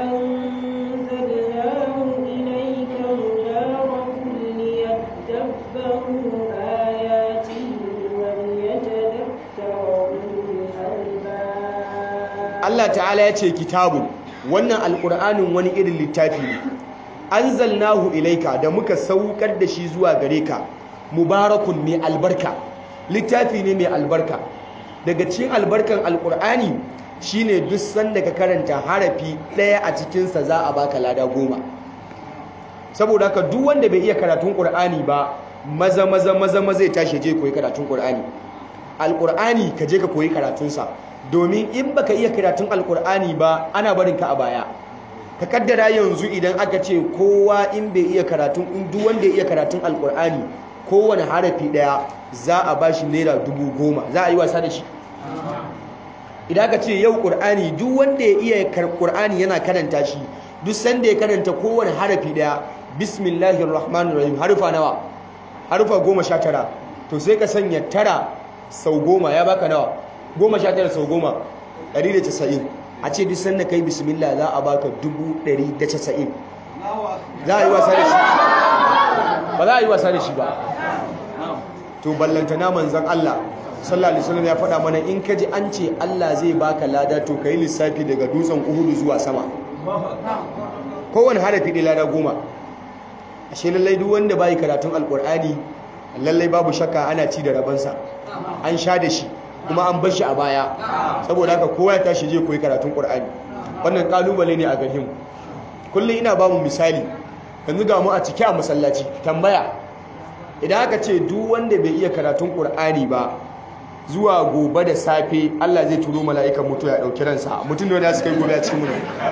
أنزلناه إليك مبارك ليدبروا آياته وليتذكر أولو الألباب Allah ta'ala ya ce kitabun wannan alƙur'anin wani irin littafi ne anzalnahu ilaika da muka saukar da shi zuwa gare ka mubarakun mai albarka littafi ne mai albarka daga cikin albarkan alƙur'ani shine duk sanda ka karanta harafi ɗaya a cikinsa za a baka lada goma saboda haka duk wanda bai iya karatun ƙur'ani ba maza maza maza maza zai tashi je koyi karatun ƙur'ani alƙur'ani ka je ka koyi karatunsa domin in baka iya karatun alƙur'ani ba ana barin ka a baya ka kaddara yanzu idan aka ce kowa in bai iya karatun in duk wanda ya iya karatun alƙur'ani kowane harafi ɗaya za a bashi naira dubu goma za a yi wasa da shi idan aka ce yau ƙur'ani duk wanda ya iya ƙur'ani yana karanta shi duk sanda ya karanta kowane harafi daya bismillahir rahmanir rahim harufa nawa harufa goma sha tara to sai ka sanya tara sau goma ya baka nawa goma sha tara sau goma ɗari da casa'in a ce duk sanda ka yi bismillah za a baka dubu ɗari da casa'in za a yi wasa da shi ba za a yi wasa da shi ba to ballantana manzan Allah sallallahu alaihi wasallam ya faɗa mana in ka ji an ce Allah zai baka lada to kai lissafi daga dutsen Uhudu zuwa sama kowane harafi ɗaya lada goma ashe lallai duk wanda bai karatun alkur'ani lallai babu shakka ana ci da rabansa an sha da shi kuma an bar shi a baya saboda haka kowa ya tashi je koyi karatun qur'ani wannan kalubale ne a gare mu kullum ina ba mu misali yanzu ga mu a cike a masallaci tambaya idan aka ce duk wanda bai iya karatun qur'ani ba zuwa gobe da safe Allah zai turo mala'ikan mutu ya dauki ransa mutum nawa ne suka yi gobe a cikin mu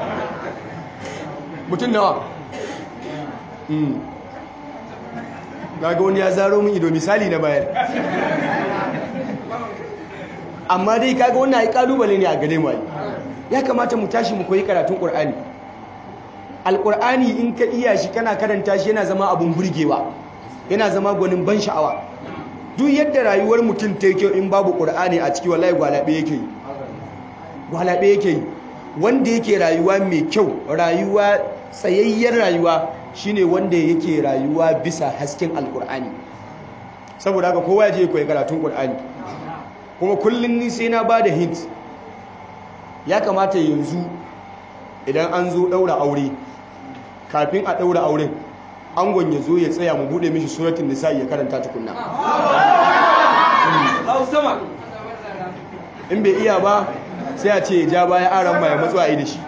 mutum nawa mm ga wani ya zaro min ido misali na bayar amma dai kaga wannan ai kalubale ne a gare mu ya kamata mu tashi mu koyi karatun Qur'ani Alƙur'ani in ka iya shi kana karanta shi yana zama abun burgewa yana zama gwanin ban sha'awa duk yadda rayuwar mutum ta kyau in babu Qur'ani a ciki wallahi gwalabe yake yi gwalabe yake yi wanda yake rayuwa mai kyau rayuwa tsayayyar rayuwa shine wanda yake rayuwa bisa hasken alkur'ani saboda haka kowa ya je koyi karatun qur'ani kuma kullun ni sai na bada hint ya kamata yanzu idan an zo daura aure kafin a daura auren angon ya zo ya tsaya mu bude mishi suratul nisa ya karanta tukunna in bai iya ba sai a ce ja baya aran mai matsuwa yi da shi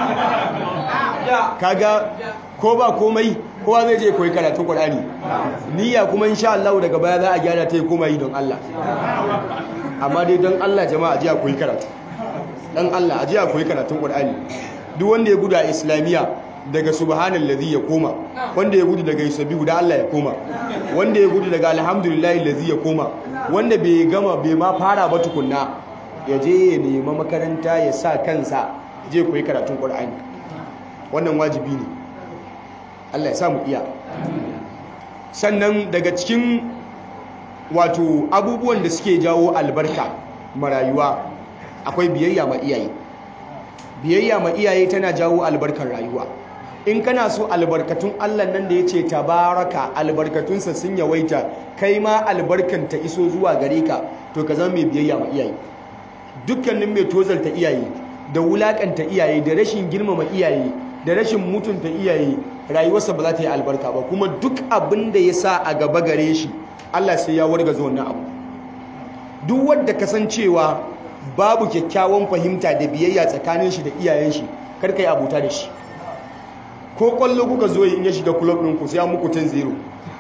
kaga ko ba komai kowa zai je koyi karatun Qur'ani niyya kuma insha Allah daga baya za a gyara ta koma yi don Allah amma dai don Allah jama'a ji a koyi karatu dan Allah a ji a koyi karatun Qur'ani duk wanda ya gudu a islamiyya daga subhanallazi ya koma wanda ya gudu daga yusabbihu da Allah ya koma wanda ya gudu daga alhamdulillahi allazi ya koma wanda bai gama bai ma fara ba tukunna ya je ya nema makaranta ya sa kansa je koyi karatun Qur'ani wannan wajibi ne Allah ya samu iya sannan daga cikin wato abubuwan da suke jawo albarka marayuwa akwai biyayya ma iyaye biyayya ma iyaye tana jawo albarkar rayuwa in kana so albarkatun Allah nan da ya ce tabaraka albarkatunsa sun yawaita kai ma albarkan ta iso zuwa gare ka to ka zama mai biyayya ma iyaye dukkanin mai tozalta iyaye da wulakanta iyaye da rashin girmama iyaye da rashin mutunta iyaye rayuwarsa ba za ta yi albarka ba kuma duk abin da ya sa a gaba gare shi Allah sai ya warga zo wannan abu duk wanda kasancewa babu kyakkyawan fahimta da biyayya tsakanin shi da iyayen shi kar kai abuta da shi ko kwallo kuka zo in ya shiga club ɗin ku sai an muku 10-0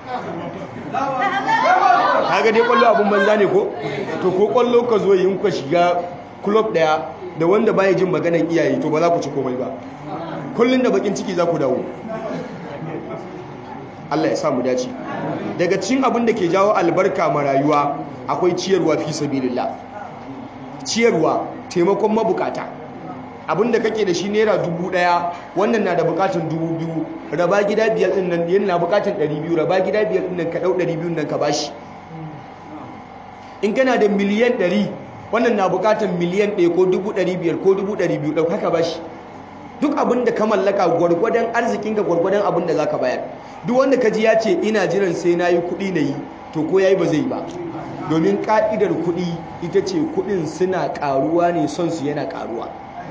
kaga dai kwallo abun banza ne ko to ko kwallo ka zo in kuka shiga club daya da wanda baya jin maganar iyaye to ba za ku ci komai ba kullun da bakin ciki za ku dawo Allah ya sa mu dace daga cikin abin da ke jawo albarka ma rayuwa akwai ciyarwa fi sabilillah ciyarwa taimakon mabukata abin da kake da shi naira dubu daya wannan na da bukatun dubu biyu raba gida biyar din nan yana na bukatun ɗari biyu raba gida biyar din nan ka ɗau ɗari biyu nan ka bashi in kana da miliyan ɗari wannan na bukatun miliyan ɗaya ko dubu ɗari biyar ko dubu ɗari biyu ɗau haka bashi duk abin da ka mallaka gwargwadon arzikinka gwargwadon abin da za ka bayar duk wanda ka ji ya ce ina jiran sai na yi kuɗi na yi to ko ya yi ba zai ba domin ƙa'idar kuɗi ita ce kuɗin suna ƙaruwa ne son su yana ƙaruwa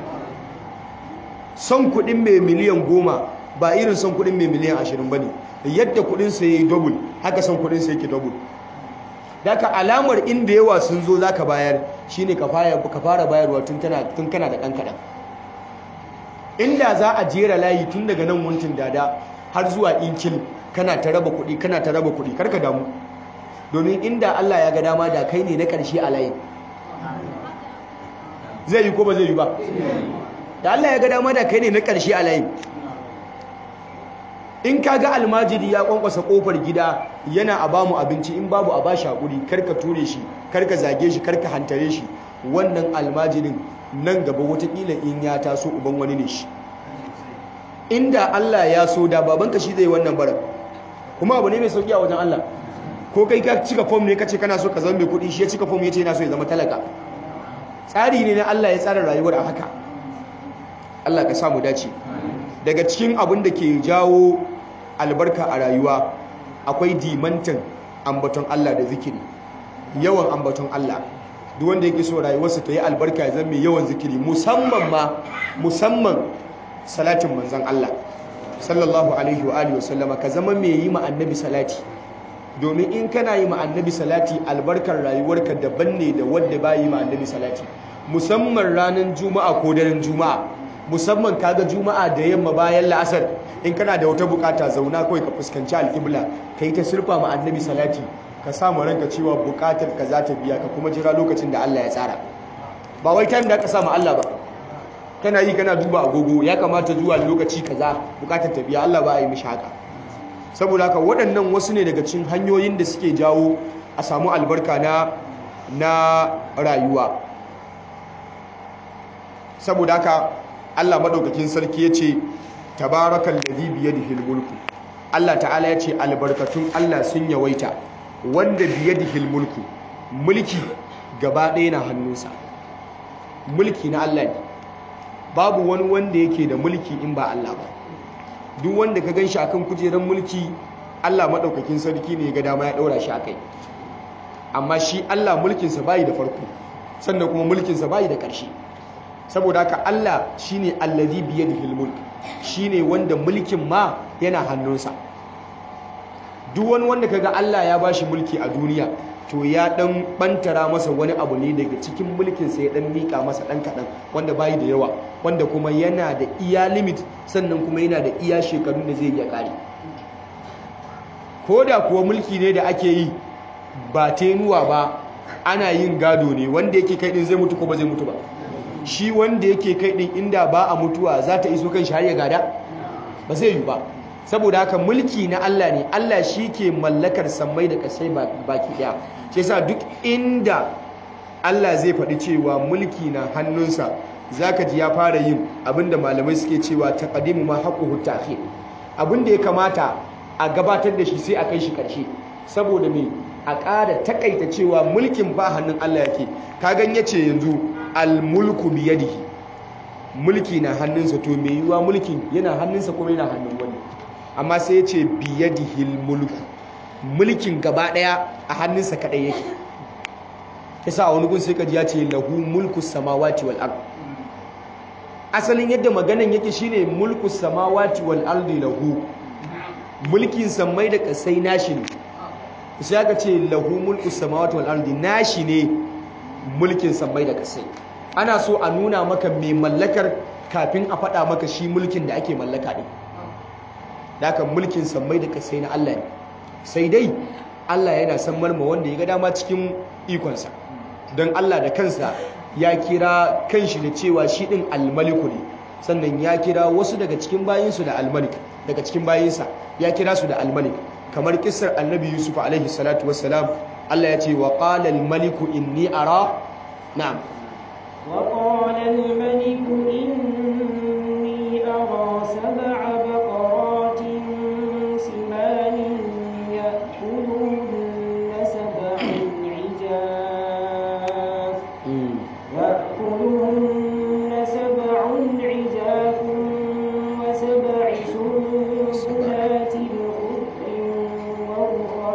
son kuɗin mai miliyan goma ba irin son kuɗin mai miliyan ashirin ba ne yadda kuɗinsa ya yi double haka son kuɗinsa yake double daga alamar inda yawa sun zo za ka bayar shine ka fara bayarwa tun kana da ɗan kaɗan inda za a jera layi tun daga nan wuntin dada har zuwa inkil kana ta raba kuɗi kana ta raba kuɗi karka damu domin inda Allah ya ga dama da kai ne na ƙarshe a layin zai yi ko ba zai yi ba da Allah ya ga dama da kai ne na ƙarshe a layin in ka ga almajiri ya kwankwasa kofar gida yana a bamu abinci in babu a ba shi haƙuri karka ture shi karka zage shi karka hantare shi wannan almajirin nan gaba watakila in ya taso uban wani ne shi inda Allah ya so da babanka shi zai wannan bara kuma abu ne mai sauki a wajen Allah ko kai ka cika fom ne kace kana so ka zama mai kuɗi shi ya cika fom yace yana so ya zama talaka tsari ne na Allah ya tsara rayuwar a haka Allah ka samu dace daga cikin abin da ke jawo albarka a rayuwa akwai dimantan ambaton Allah da zikiri yawan ambaton Allah duk wanda yake so rayuwarsa ta yi albarka ya zama mai yawan zikiri musamman ma musamman salatin manzon Allah sallallahu alaihi wa alihi wasallama ka zama mai yi ma annabi salati domin in kana yi ma annabi salati albarkar rayuwarka daban ne da wanda ba yi ma annabi salati musamman ranar juma'a ko daren juma'a musamman kaga juma'a da yamma bayan la'asar in kana da wata bukata zauna kawai ka fuskanci alƙibla ka yi ta surfa ma annabi salati ka samu ranka cewa bukatar ka za ta biya ka kuma jira lokacin da Allah ya tsara ba wai time da ka samu Allah ba kana yi kana duba agogo ya kamata zuwa lokaci kaza bukatar ta biya Allah ba a yi mishi haka saboda haka waɗannan wasu ne daga cikin hanyoyin da suke jawo a samu albarka na na rayuwa saboda haka Allah madaukakin sarki yace tabarakal ladhi bi yadihi mulku Allah ta'ala yace albarkatun Allah sun yawaita wanda bi yadihi mulku mulki gaba ɗaya na hannunsa mulki na Allah ne babu wani wanda yake da mulki in ba Allah ba duk wanda ka ganshi akan kujerar mulki Allah madaukakin sarki ne ga dama ya daura shi akai amma shi Allah mulkinsa bai da farko sannan kuma mulkinsa bai da ƙarshe saboda haka Allah shine allazi bi yadihi mulk shine wanda mulkin ma yana hannunsa duk wani wanda kaga Allah ya bashi mulki a duniya to ya dan bantara masa wani abu ne daga cikin mulkin sa ya dan mika masa dan kadan wanda bai da yawa wanda kuma yana da iya limit sannan kuma yana da iya shekarun da zai iya kare koda kuwa mulki ne da ake yi ba tenuwa ba ana yin gado ne wanda yake kai din zai mutu ko ba zai mutu ba shi wanda yake kai din inda ba a mutuwa za ta iso kan shi har ya gada ba zai yi ba saboda haka mulki na Allah ne Allah shi ke mallakar sammai da kasai baki daya shi yasa duk inda Allah zai faɗi cewa mulki na hannunsa zaka ji ya fara yin abinda malamai suke cewa taqdimu ma haqquhu ta'khir abinda ya kamata a gabatar da shi sai a kai shi karshe saboda me a ƙara takaita cewa mulkin ba hannun Allah yake ka gan yace yanzu al-mulku biyadihi mulki na hannunsa to me yiwa mulkin yana hannunsa kuma yana hannun wani amma sai ya ce biyadihi mulku mulkin gaba daya a hannunsa kadai yake yasa a wani gun sai kaji ya ce lahu mulku samawati wal ard asalin yadda maganan yake shine mulku samawati wal ardi lahu mulkin sammai da kasai nashi ne sai aka ce lahu mulku samawati wal ardi nashi ne mulkin sammai da kasai ana so a nuna maka mai mallakar kafin a faɗa maka shi mulkin da ake mallaka ne dakan mulkin sammai da kasai na Allah ne sai dai Allah yana san marma wanda ya ga dama cikin ikonsa don Allah da kansa ya kira kanshi da cewa shi ɗin almaliku ne sannan ya kira wasu daga cikin bayinsu da almalik daga cikin bayinsa ya kira su da almalik kamar kisar annabi yusuf alaihi salatu wassalam Allah ya ce wa qala almaliku inni ara na'am wa qala almaliku inni ara sab'a baqaratin simanin ya'kulun sab'an 'ijaf يأكلهن سبع عجاف وسبع سنبلات خضر وأخر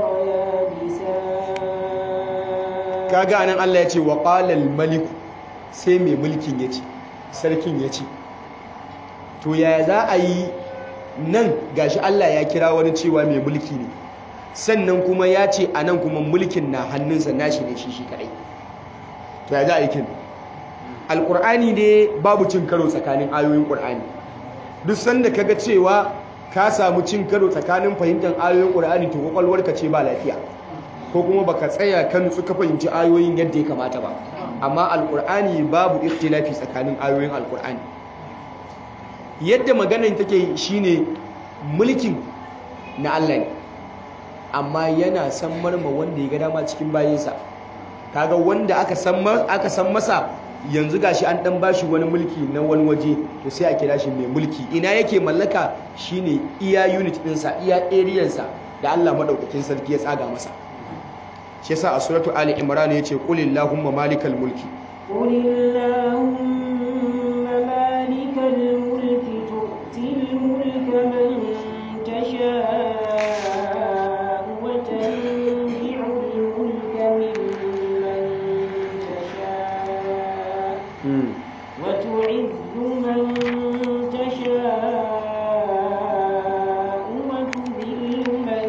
يابسات kaga anan Allah ya ce wa qalal maliku sai mai mulkin yace sarkin yace to yaya za a yi nan gashi Allah ya kira wani cewa mai mulki ne sannan kuma ya ce anan kuma mulkin na hannunsa nashi ne shi shi kadai to ya za a yi kin alqur'ani ne babu cin karo tsakanin ayoyin qur'ani duk sanda kaga cewa ka samu cin karo tsakanin fahimtar ayoyin qur'ani to kwakwalwarka ce ba lafiya ko kuma baka tsaya kan suka fahimci ayoyin yadda ya kamata ba amma alkur'ani babu ikhtilafi tsakanin ayoyin alkur'ani yadda maganar take shine mulkin na Allah ne amma yana san marma wanda ya ga dama cikin bayinsa kaga wanda aka san aka san masa yanzu gashi an dan bashi wani mulki na wani waje to sai a kira shi mai mulki ina yake mallaka shine iya unit ɗinsa iya area sa da Allah madaukakin sarki ya tsaga masa shi yasa a suratu ali imran yace qul illahumma malikal mulki قل اللهم مالك الملك تؤتي الملك من تشاء وتنزع الملك ممن تشاء وتعز من تشاء وتذل من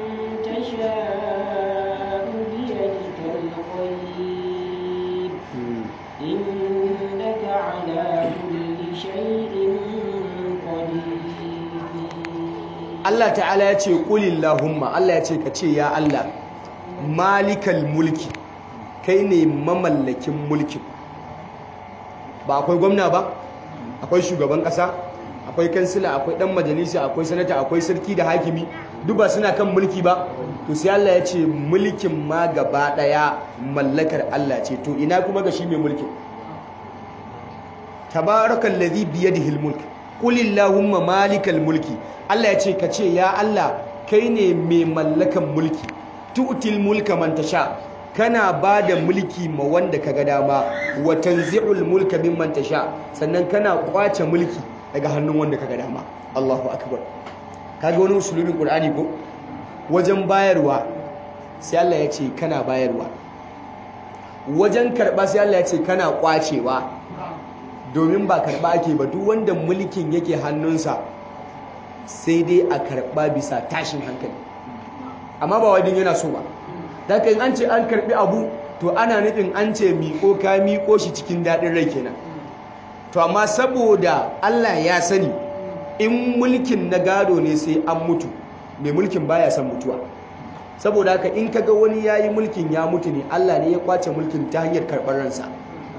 تشاء بيدك الخير إنك على كل شيء قدير Allah ta'ala ya ce qul illahumma Allah ya ce ka ce ya Allah malikal mulki kai ne mamallakin mulkin ba akwai gwamna ba akwai shugaban ƙasa akwai kansila akwai ɗan majalisa akwai sanata akwai sarki da hakimi duk ba suna kan mulki ba to sai Allah ya ce mulkin ma gaba ɗaya mallakar Allah ce to ina kuma ga shi mai mulkin tabarakal ladhi biyadihi almulk qul illahumma malikal mulki Allah ya ce ka ce ya Allah kai ne mai mallakan mulki tu'til mulka man tasha kana bada mulki ma wanda kaga dama wa tanzi'ul mulka mimman tasha sannan kana kwace mulki daga hannun wanda kaga dama Allahu akbar kaga wani usulubin Qur'ani ko wajen bayarwa sai Allah ya ce kana bayarwa wajen karba sai Allah ya ce kana kwacewa domin ba karba ake ba duk wanda mulkin yake hannunsa sai dai a karba bisa tashin hankali amma ba wadin yana so ba daga an ce an karbi abu to ana nufin an ce miƙo ka miƙo shi cikin daɗin rai kenan to amma saboda Allah ya sani in mulkin na gado ne sai an mutu mai mulkin baya son mutuwa saboda haka in kaga wani yayi mulkin ya mutu ne Allah ne ya kwace mulkin ta hanyar karɓar ransa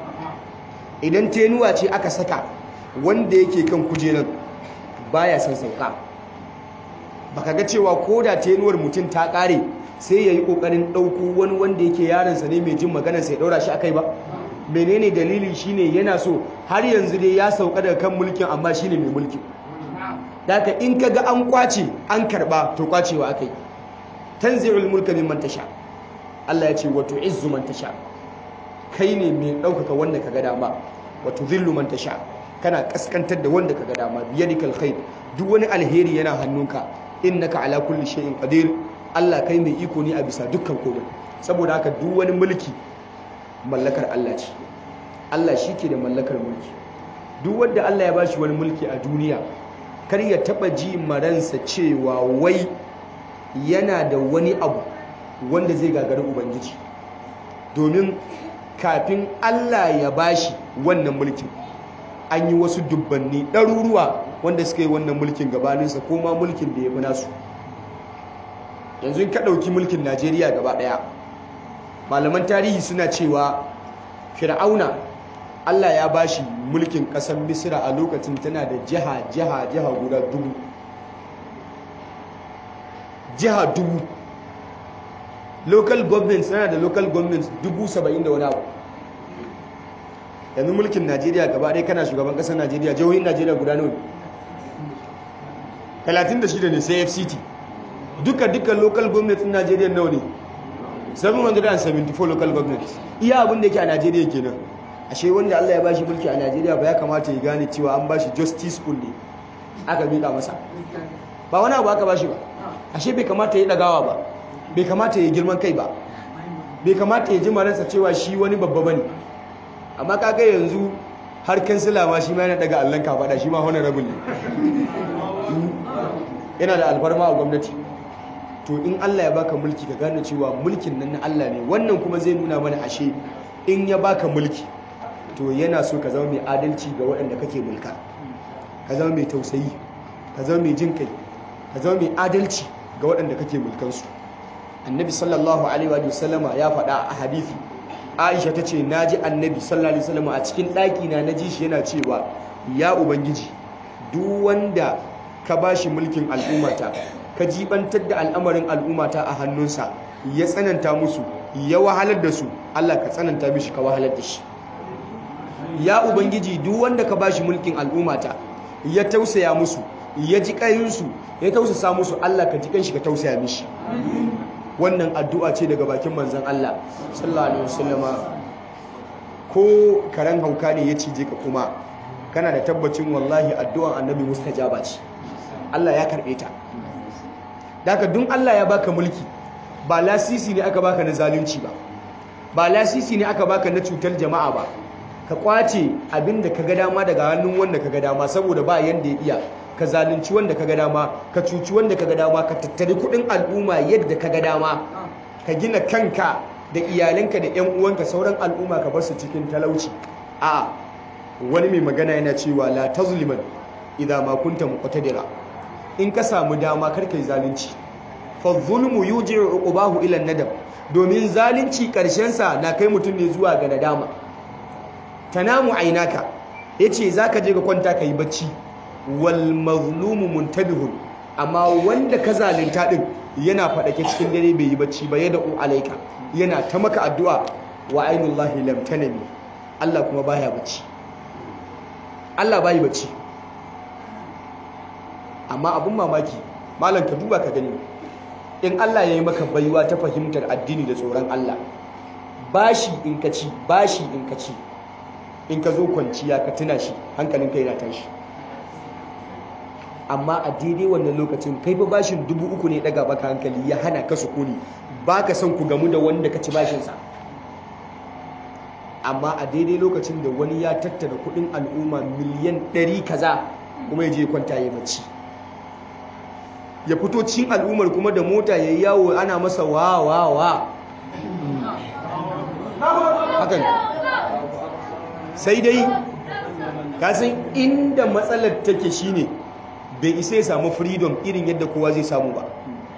idan tenuwa ce aka saka wanda yake kan kujerar baya son sauka baka ga cewa ko da tenuwar mutum ta kare sai yayi kokarin dauko wani wanda yake yaransa ne mai jin maganar sai daura shi akai ba menene dalili shine yana so har yanzu dai ya sauka daga kan mulkin amma shine mai mulkin daga in kaga an kwace an karba to kwacewa akai tanzi'ul mulka mimman tasha Allah ya ce wa tu'izzu man tasha kai ne mai ɗaukaka wanda ka ga dama wato zillu man tasha kana kaskantar da wanda ka ga dama biyadikal khair duk wani alheri yana hannunka innaka ala kulli shay'in qadir Allah kai mai iko ne a bisa dukkan komai saboda haka duk wani mulki mallakar Allah ce Allah ke da mallakar mulki duk wanda Allah ya bashi wani mulki a duniya kar ya taba ji maransa cewa wai yana da wani abu wanda zai gagari ubangiji domin kafin Allah ya bashi wannan mulkin an yi wasu dubbanni ɗaruruwa wanda suka yi wannan mulkin gabaninsa ko ma mulkin da ya fi nasu yanzu ka ɗauki mulkin najeriya gaba ɗaya malaman tarihi suna cewa fir'auna Allah ya bashi mulkin ƙasar misira a lokacin tana da jiha jiha jiha guda dubu jiha dubu local government tana da local government dubu saba'in da wani abu yanzu mulkin najeriya gaba ɗaya kana shugaban ƙasar najeriya jihohin najeriya guda nawa 36 ne sai fct duka duka local government in najeriya nawa ne 774 local government iya abin da yake a najeriya kenan ashe wanda allah ya bashi mulki a najeriya ba ya kamata ya gane cewa an bashi justice school ne aka miƙa masa ba wani abu aka bashi ba ashe bai kamata ya ɗagawa ba bai kamata ya girman kai ba bai kamata ya ji maransa cewa shi wani babba bane amma kaga yanzu har kansila ma shi ma yana daga allon kafaɗa shi ma honorable ne yana da alfarma a gwamnati to in Allah ya baka mulki ka gane cewa mulkin nan na Allah ne wannan kuma zai nuna mana ashe in ya baka mulki to yana so ka zama mai adalci ga waɗanda kake mulka ka zama mai tausayi ka zama mai jin kai ka zama mai adalci ga waɗanda kake mulkansu annabi sallallahu alaihi wa sallama ya faɗa a hadithi aisha ta ce na ji annabi sallallahu alaihi wasallama a cikin ɗaki na na ji shi yana cewa ya ubangiji duk wanda ka ba shi mulkin al'ummata ka jibantar da al'amarin al'ummata a hannunsa ya tsananta musu ya wahalar da su Allah ka tsananta mishi ka wahalar da shi ya ubangiji duk wanda ka ba shi mulkin al'ummata ya tausaya musu ya ji ƙayinsu ya tausasa musu Allah ka ji kanshi ka tausaya mishi wannan addu'a ce daga bakin manzan Allah sallallahu alaihi wasallama ko karen hauka ne ya cije ka kuma kana da tabbacin wallahi addu'an annabi mustajaba ce Allah ya karbe ta daga dun Allah ya baka mulki ba lasisi ne aka baka na zalunci ba ba lasisi ne aka baka na cutar jama'a ba ka kwace abinda ka ga dama daga hannun wanda ka ga dama saboda ba yanda ya iya ka zalunci wanda ka ga dama ka cuci wanda ka ga dama ka tattari kudin al'umma yadda ka ga dama ka gina kanka da iyalanka da 'yan uwanka sauran al'umma ka bar su cikin talauci a wani mai magana yana cewa la tazliman idza ma kunta muqtadira in ka samu dama kar kai zalunci fa zulmu yuji'u uqbahu ila nadam domin zalunci karshen sa na kai mutum ne zuwa ga nadama tanamu ainaka yace zaka je ka kwanta kai bacci wal mazlumu muntabihun amma wanda ka zalunta din yana fadake cikin dare bai yi bacci ba yada u alaika yana ta maka addu'a wa ainullahi lam tanami Allah kuma baya bacci Allah bai bacci amma abun mamaki malam ka duba ka gani in Allah ya yi maka baiwa ta fahimtar addini da tsoron Allah bashi in ka ci bashi in ka ci in ka zo kwanciya ka tuna shi hankalin kai na tashi amma a daidai wannan lokacin kai fa bashin dubu uku ne daga baka hankali ya hana ka sukuni ba ka son ku gamu da wanda ka ci bashinsa amma a daidai lokacin da wani ya tattara kudin al'umma miliyan ɗari kaza kuma ya je kwanta ya bacci ya fito cikin al'ummar kuma da mota ya yi yawo ana masa wa wa wa hakan sai dai kasan inda matsalar take shine bai isa ya samu freedom irin yadda kowa zai samu ba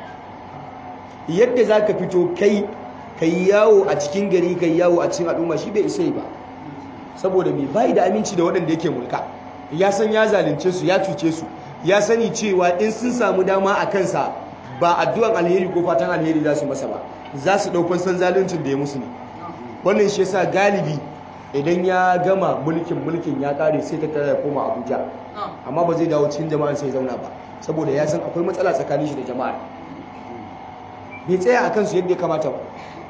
yadda za ka fito kai ka yi yawo a cikin gari ka yi yawo a cikin al'umma shi bai isa ba saboda mai bayi da aminci da waɗanda yake mulka ya san ya zalunce su ya cuce su ya sani cewa in sun samu dama a kansa ba addu'an alheri ko fatan alheri za su masa ba za su ɗaukon san zaluncin da ya musu ne wannan shi yasa galibi idan ya gama mulkin mulkin ya kare sai ta tara koma abuja amma ba zai dawo cikin jama'an sai zauna ba saboda ya san akwai matsala tsakanin shi da jama'a bai tsaya a kansu yadda ya kamata ba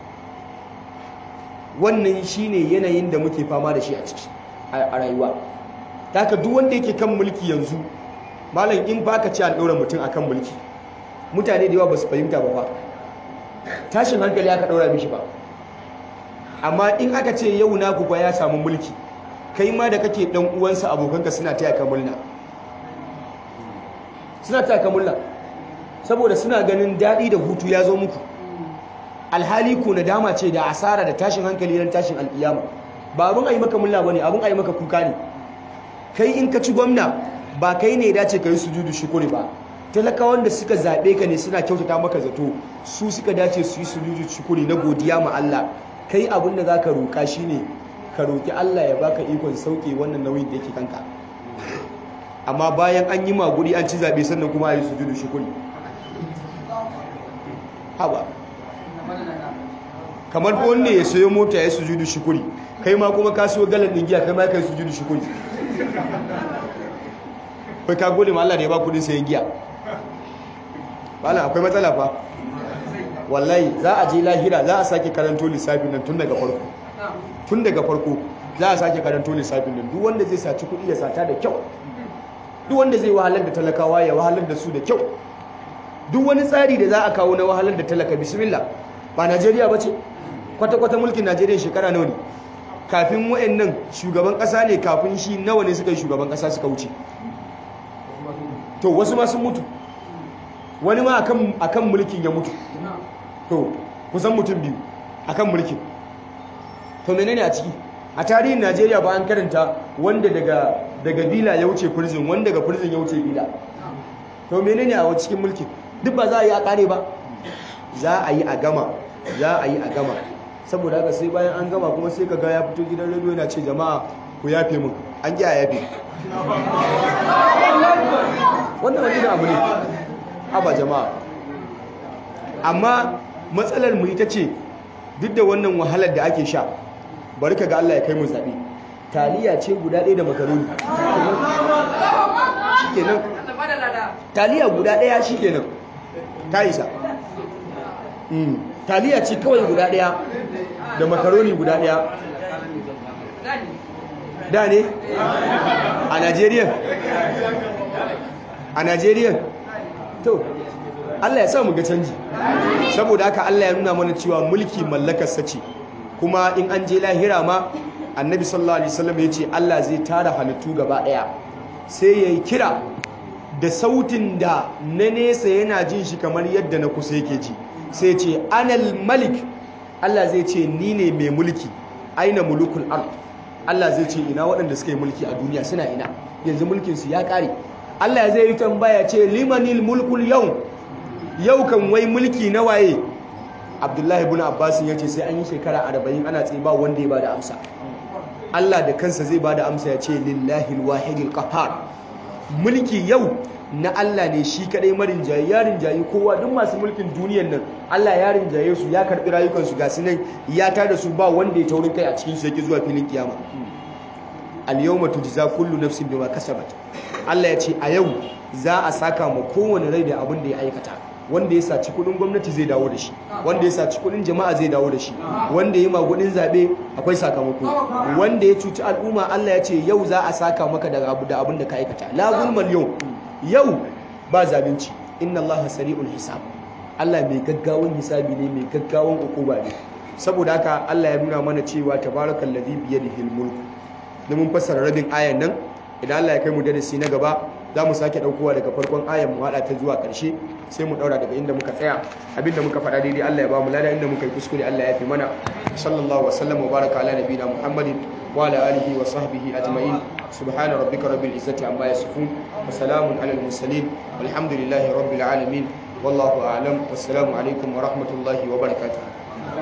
wannan shine yanayin da muke fama da shi a ciki a rayuwa haka duk wanda yake kan mulki yanzu malam in baka ci an ɗora mutum akan mulki mutane da yawa ba su fahimta ba fa tashin hankali aka ɗora mishi ba amma in aka ce yau naku fa ya samu mulki kai ma da kake dan uwansa abokanka suna taya ka murna suna taya ka murna saboda suna ganin daɗi da hutu ya zo muku alhali ku nadama ce da asara da tashin hankali ran tashin alƙiyama ba abin a yi maka murna bane abin a yi maka kuka ne kai in ka ci gwamna ba kai ne dace ka yi sujudu shukuri ba talakawan da suka zaɓe ka ne suna kyautata maka zato su suka dace su yi sujudu shukuri na godiya ma Allah kai abin da za ka roƙa shi ne ka roƙi Allah ya baka ikon sauƙe wannan nauyin da yake kanka amma bayan an yi maguri an ci zaɓe sannan kuma a yi sujudu shukuri haba kamar wanda ya sayo mota ya yi sujudu shukuri kai ma kuma ka siyo galan ɗin giya kai ma ka yi sujudu shukuri kai ka gode ma Allah da ya ba kudin sayan giya bala akwai matsala fa wallahi za a je lahira za a sake karanto lissafin nan tun daga farko tun daga farko za a sake karanto lissafin nan duk wanda zai saci kuɗi ya sata da kyau duk wanda zai wahalar da talakawa ya wahalar da su da kyau duk wani tsari da za a kawo na wahalar da talaka bismillah ba Najeriya ba ce kwata-kwata mulkin Najeriya shekara nawa ne kafin wayannan shugaban ƙasa ne kafin shi nawa ne suka yi shugaban ƙasa suka wuce to wasu ma sun mutu wani ma akan mulkin ya mutu to kusan mutum biyu akan mulkin to menene a ciki a tarihin Najeriya ba an karanta wanda daga daga bila ya wuce prison wanda daga prison ya wuce bila to menene a cikin mulkin duk ba za a yi a kare ba za a yi a gama za a yi a gama saboda haka sai bayan an gama kuma sai kaga ya fito gidan radio yana ce jama'a ku yafe mun an ki a yafe wannan wani abu ne aba jama'a amma matsalar mu ita ce duk da wannan wahalar da ake sha bari ka ga Allah ya kai mu zaɓe taliya ce guda ɗaya da makaroni shikenan taliya guda ɗaya shikenan ta isa taliya ce kawai guda ɗaya da makaroni guda ɗaya da ne a Najeriya a Najeriya to Allah ya sa mu ga canji saboda haka Allah ya nuna mana cewa mulki mallakarsa ce kuma in an je lahira ma annabi sallallahu alaihi wasallam ya ce Allah zai tara halittu gaba daya sai yayi kira da sautin da na nesa yana jin shi kamar yadda na kusa yake ji sai ce anal malik Allah zai ce ni ne mai mulki aina mulukul ard Allah zai ce ina waɗanda suka yi mulki a duniya suna ina yanzu mulkin su ya ƙare Allah zai yi tambaya ce limanil mulkul yau yau kan wai mulki na waye abdullahi ibn abbas ya ce sai an yi shekara arba'in ana tsaye ba wanda ya bada amsa Allah da kansa zai bada amsa ya ce lillahi alwahidil qahhar mulki yau na Allah ne shi kadai marin jayi ya rinjayi kowa duk masu mulkin duniyar nan Allah ya rinjaye su ya karbi rayukansu ga su nan ya tada su ba wanda ya taurin kai a cikin su yake zuwa filin kiyama al-yawma tujza kullu nafsin bima kasabat Allah ya ce a yau za a saka ma kowane rai da abin da ya aikata wanda ya saci kudin gwamnati zai dawo da shi wanda ya saci kudin jama'a zai dawo da shi wanda ya magudin zabe akwai sakamako wanda ya cuci al'umma Allah ya ce yau za a saka maka da abu da abin da ka aikata la zulmal yau yau ba zalunci inna Allah sari'ul hisab Allah mai gaggawan hisabi ne mai gaggawan ukuba ne saboda haka Allah ya nuna mana cewa tabarakallazi biyadihil mulku da mun fassara rabin ayan nan idan Allah ya kai mu darasi na gaba za mu sake ɗaukowa daga farkon ayan mu haɗa ta zuwa ƙarshe sai mu ɗaura daga inda muka tsaya abinda muka faɗa daidai Allah ya ba mu lada inda muka yi kuskure Allah ya fi mana sallallahu wasallam wa baraka ala nabiyina muhammadin wa ala alihi wa sahbihi ajma'in subhana rabbika rabbil izzati amma yasifun wa salamun ala al mursalin walhamdulillahi rabbil alamin wallahu a'lam wassalamu alaikum wa rahmatullahi wa barakatuh